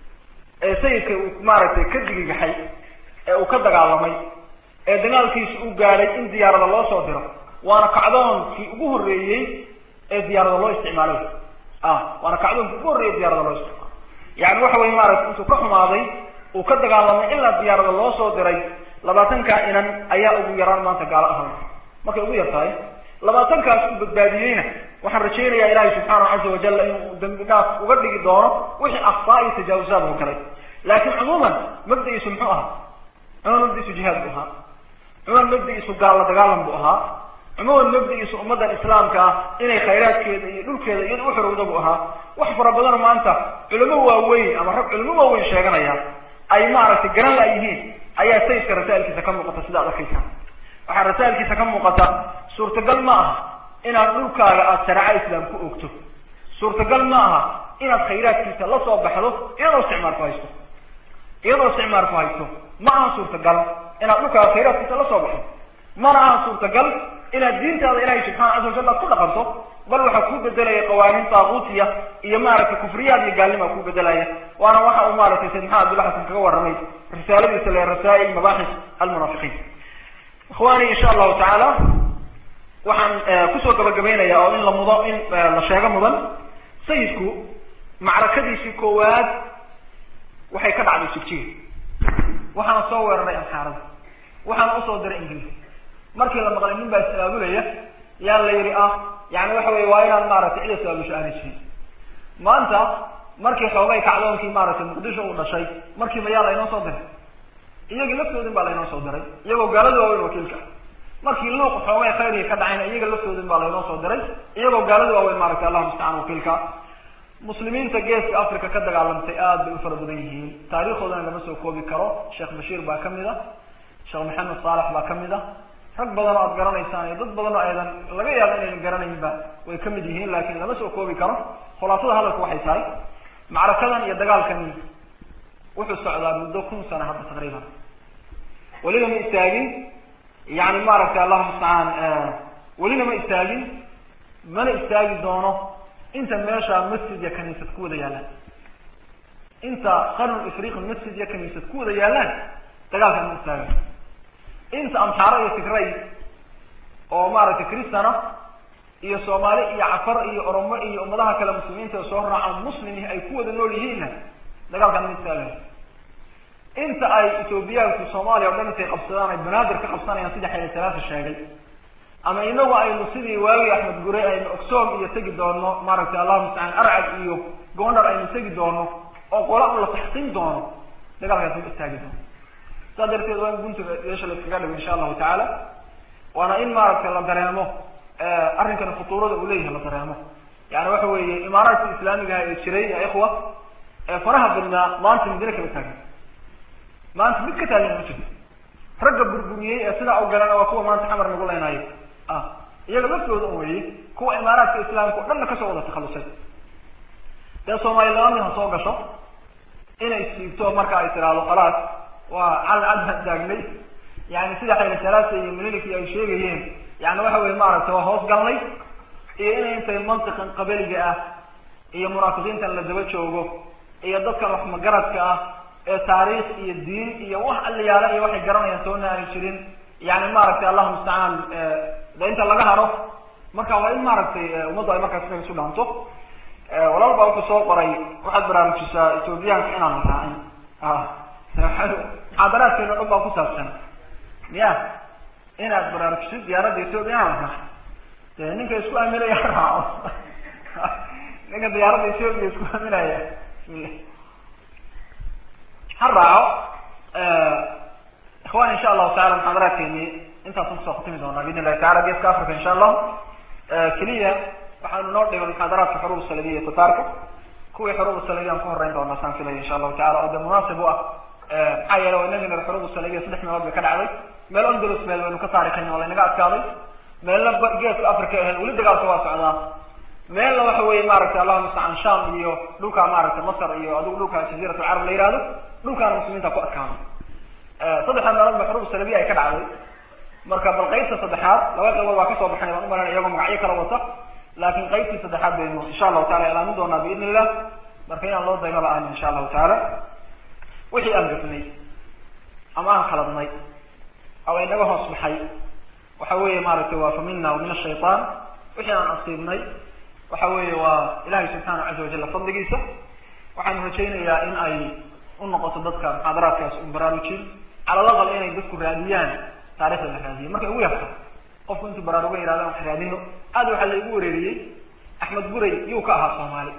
ee sayidka uu maaragtay ka digigaxay ee uu ka dagaalamay ee dagaalkiisa uu gaadhay in diyaarada loo soo diro waana kacdoonkii ugu horreeyey ee diyaarada loo isticmaalay ah waana kacdoonkii ugu horreeyey diyaarada loo isticmaalo yani waxa weye maaragtay intuu ka xumaaday uu ka dagaalamay ilaa diyaarada loo soo diray labaatankaa inan ayaa ugu yaraan maanta gaalo ahaan markay ugu yar tahay labaatankaas uu badbaadiyeyna waxaan rajaynayaa ilaahay subxaanahu caza wajalla inuu dambi dhaaf uga dhigi doono wixii akfaa iyo tajaawusaad u galay laakiin cumuuman mabda-iisu muxuu ahaa cumuman mabda-iisu jihaad buu ahaa cumuman mabda-iisu gaalla dagaalan buu ahaa cumuman mabda-iisu ummaddan islaamka ah inay khayraadkeeda iyo dhulkeeda iyada u xorowda buu ahaa wax fara badan maanta culimo waaweyn ama rag culimo waaweyn sheeganaya ay maaragtay garan la yihiin ayaa sayidka rasaa'ilkiisa ka muuqata sida ad arkaysaan waxaa rasaa'ilkiisa ka muuqata suurtagal ma aha inaad dhulkaaga aada shareeco islaam ku ogto suurtagal ma aha inaad khayraadkiisa la soo baxdo iyadoo isticmaar ku haysto iyadoo isticmaar ku haysto ma aha suurtagal inaad dhulkaaga khayraadkiisa la soo baxdo mana aha suurtagal inaad diintaada ilaahay subxana caza wajal aad ku dhaqanto bal waxaa kuu bedelaya qawaaniin taaquutiya iyo maaragtay kufriyaad iyo gaalnima kuu bedelaya waana waxa uu maaragtay sayd maxamed abdullah xasan kaga warramay risaaladiisa le rasaa'il mabaaxis almunaafiqiin ikhwani insha allahu tacaala waxaan kusoo gabagabaynaya oo in la mudo in la sheego mudan sayidku macrakadiisii koowaad waxay ka dhacday jigjiga waxaana soo weeraray amxaarada waxaana usoo diray ingiliis markii la maqlay nin baa is-aabulaya yaa la yidhi ah yani waxa weye waa inaan maaragtay cid is-aabusho aanay jirin maanta markii xoogay kacdoonkii maaragtay muqdisho uu dhashay markiiba yaa laynoo soo diray iyagii laftoodin baa laynoo soo diray iyagoo gaalada waaweyn wakiilka markii luuq xoogay khayriga ka dhacayna iyaga laftoodin baa laynoo soo diray iyagoo gaalada waaweyn maaragtay allahu mustacaan wakiilka muslimiinta geeska africa ka dagaalamtay aada bay u fara badan yihiin taariikhoodana lama soo koobi karo sheekh bashiir baa kamid a sheekh maxamed saalex baa kamid a rag badan oo aad garanaysaan iyo dad badan oo aydan laga yaabo inaydan garanaynba way kamid yihiin laakiin lama soo koobi karo khulaasada hadalku waxay tahay macrakadan iyo dagaalkani wuxuu socdaa muddo kun sana hadda taqriiban welina ma istaagin yani maaragtay allahu mustacaan welina ma istaagin mana istaagi doono inta meesha masjid iyo kaniisad ku wada yaallaan inta qarnul ifriqi masjid iyo kaniisad ku wada yaallaan dagaalkan ma istaaga inta amxaaro iyo tigray oo maaragtay cristana iyo soomaali iyo cafar iyo oromo iyo ummadaha kale muslimiinta soo raacan muslimih ay ku wada nool yihiinna dagaalkan ma istaagay inta ay ethoobiyaanku soomaaliya o dhan intay qabsadaan ay banaadir ka qabsanayaan sida xayla salaasa sheegay ama inagu aynu sidii waagii axmed gure aynu ogsoom iyo tegi doono maaragtay allahu mustacaan arcad iyo goondar aynu tegi doono oo qola la taxsiin doono dagaalkaas ma istaagi doono saa darteed waa in gunta yeesha la iskaga dhigo insha allahu tacaala waana in maaragtay la dareemo arrinkani khutuurada uu leeyahay la dareemo yani waxa weeye imaaraadka islaamigaha ee jiray ya ikhwa ee faraha badnaa maanta midina kama taagin maanta mid ka taagan ma jirto ragga burburiyey ee sidaa u galana waa kuwa maanta xamar nagu leynaayo ah iyaga laftooda un weeye kuwa imaaraadka islaamka o dhanna kasoo wada takhalusay dee soomaali laba mid ha soo gasho inay siibto marka ay tiraahdo khalaas waa calan cadhan taagnay yani sida xayla salaasa iyo minilik ay sheegayeen yani waxa weye maaragtay waa hoos galnay iyo inay intay mantiqan qabaliga ah iyo munaafiqiintan la daba joogo iyo dadkan wax magaradka ah ee taariikh iyo diin iyo wax aliyaala iyo waxay garanayaan toona aanay jirin yani maaragtay allahuma mustacaan de inta laga haro marka waa in maaragtay ummaddu ay markaas inaga isu dhaanto walaal baa wuxuu soo qoray waxaad baraarujisaa ethoobiyaanka inaan raacin muxaadaraadkeena dhan baa ku saabsan ya inaad baraarujisid diyaaradda ethoobia inaan raacin de ninka isku aaminaya ha raaco ninka diyaaradda ethoobia isku aaminaya ha raaco ikhwan insha allahu taala muxaadaraadkeeni intaasaan kusoo khatimi doonaa biidn illahi tacala geeska africa insha allah keliya waxaanu noo dhigan muxaadaraadka xuruub saladiya iyo tataarka kuwii xuruub saladiya aan ku horeyn doonaa saan filaya insha allahu tacala oo de munaasib u ah maxaa yeele waa inagii nir xuruub saladiya saddex meelood bay ka dhacday meel ondalus meel waynu ka taarikhayn waa laynaga adkaaday meelna geeska africa ahayd weli dagaalka waa socdaa meelna waxa weye maaragtay allahuma mustacaan sham iyo dhulka maaragtay masr iyo adigu dhulka jaziirat alcarab la yihahdo dhulkaana muslimiinta ku adkaaday saddexda meelood ba xuruub salabiya ay ka dhacday marka bal qaybta saddexaad laba qaybood waa kasoo baxay baan umalanaya iyagoo magacyo kala wata laakin qaybtii saddexaad baynu insha allahu taala ilaamin doonaa biidn illah marka inaan loo daymaba aan insha allahu taala wixii aan gafnay ama aan khaladnay ama inaga hoos baxay waxa weeye maaragtay waa fa mina wa min ashaytaan wixii aan asiibnay waxa weeye waa ilahay subxaana caza wajalla fadligiisa waxaanu rajaynayaa in ay unoqoto dadka muxaadaraadkaas un baraarujin cala laqal inay dadku raadiyaan taarikhda la raadiyo markay ugu yarta qofku intuu baraaruga yihahdan wax raadino aad waxaa la igu wareeriyey axmed buray yuu ka ahaa soomaali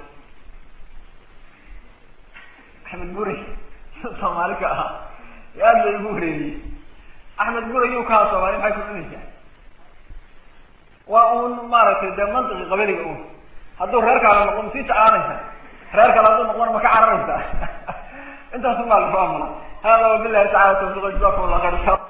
axmed buray soomaali ka ahaa aad la igu wareeriyey axmed buray yuu ka ahaa soomaali maxay kucunaysaa waa un maaragtay dee mantiqi qabaliga un hadduu reerkaala noqo masii tacaanaysa reer kale hadduu noqona ma ka cararaysa intaas umaa lagu amala hada wabilahi tacala tawfiq jazakum allah khayr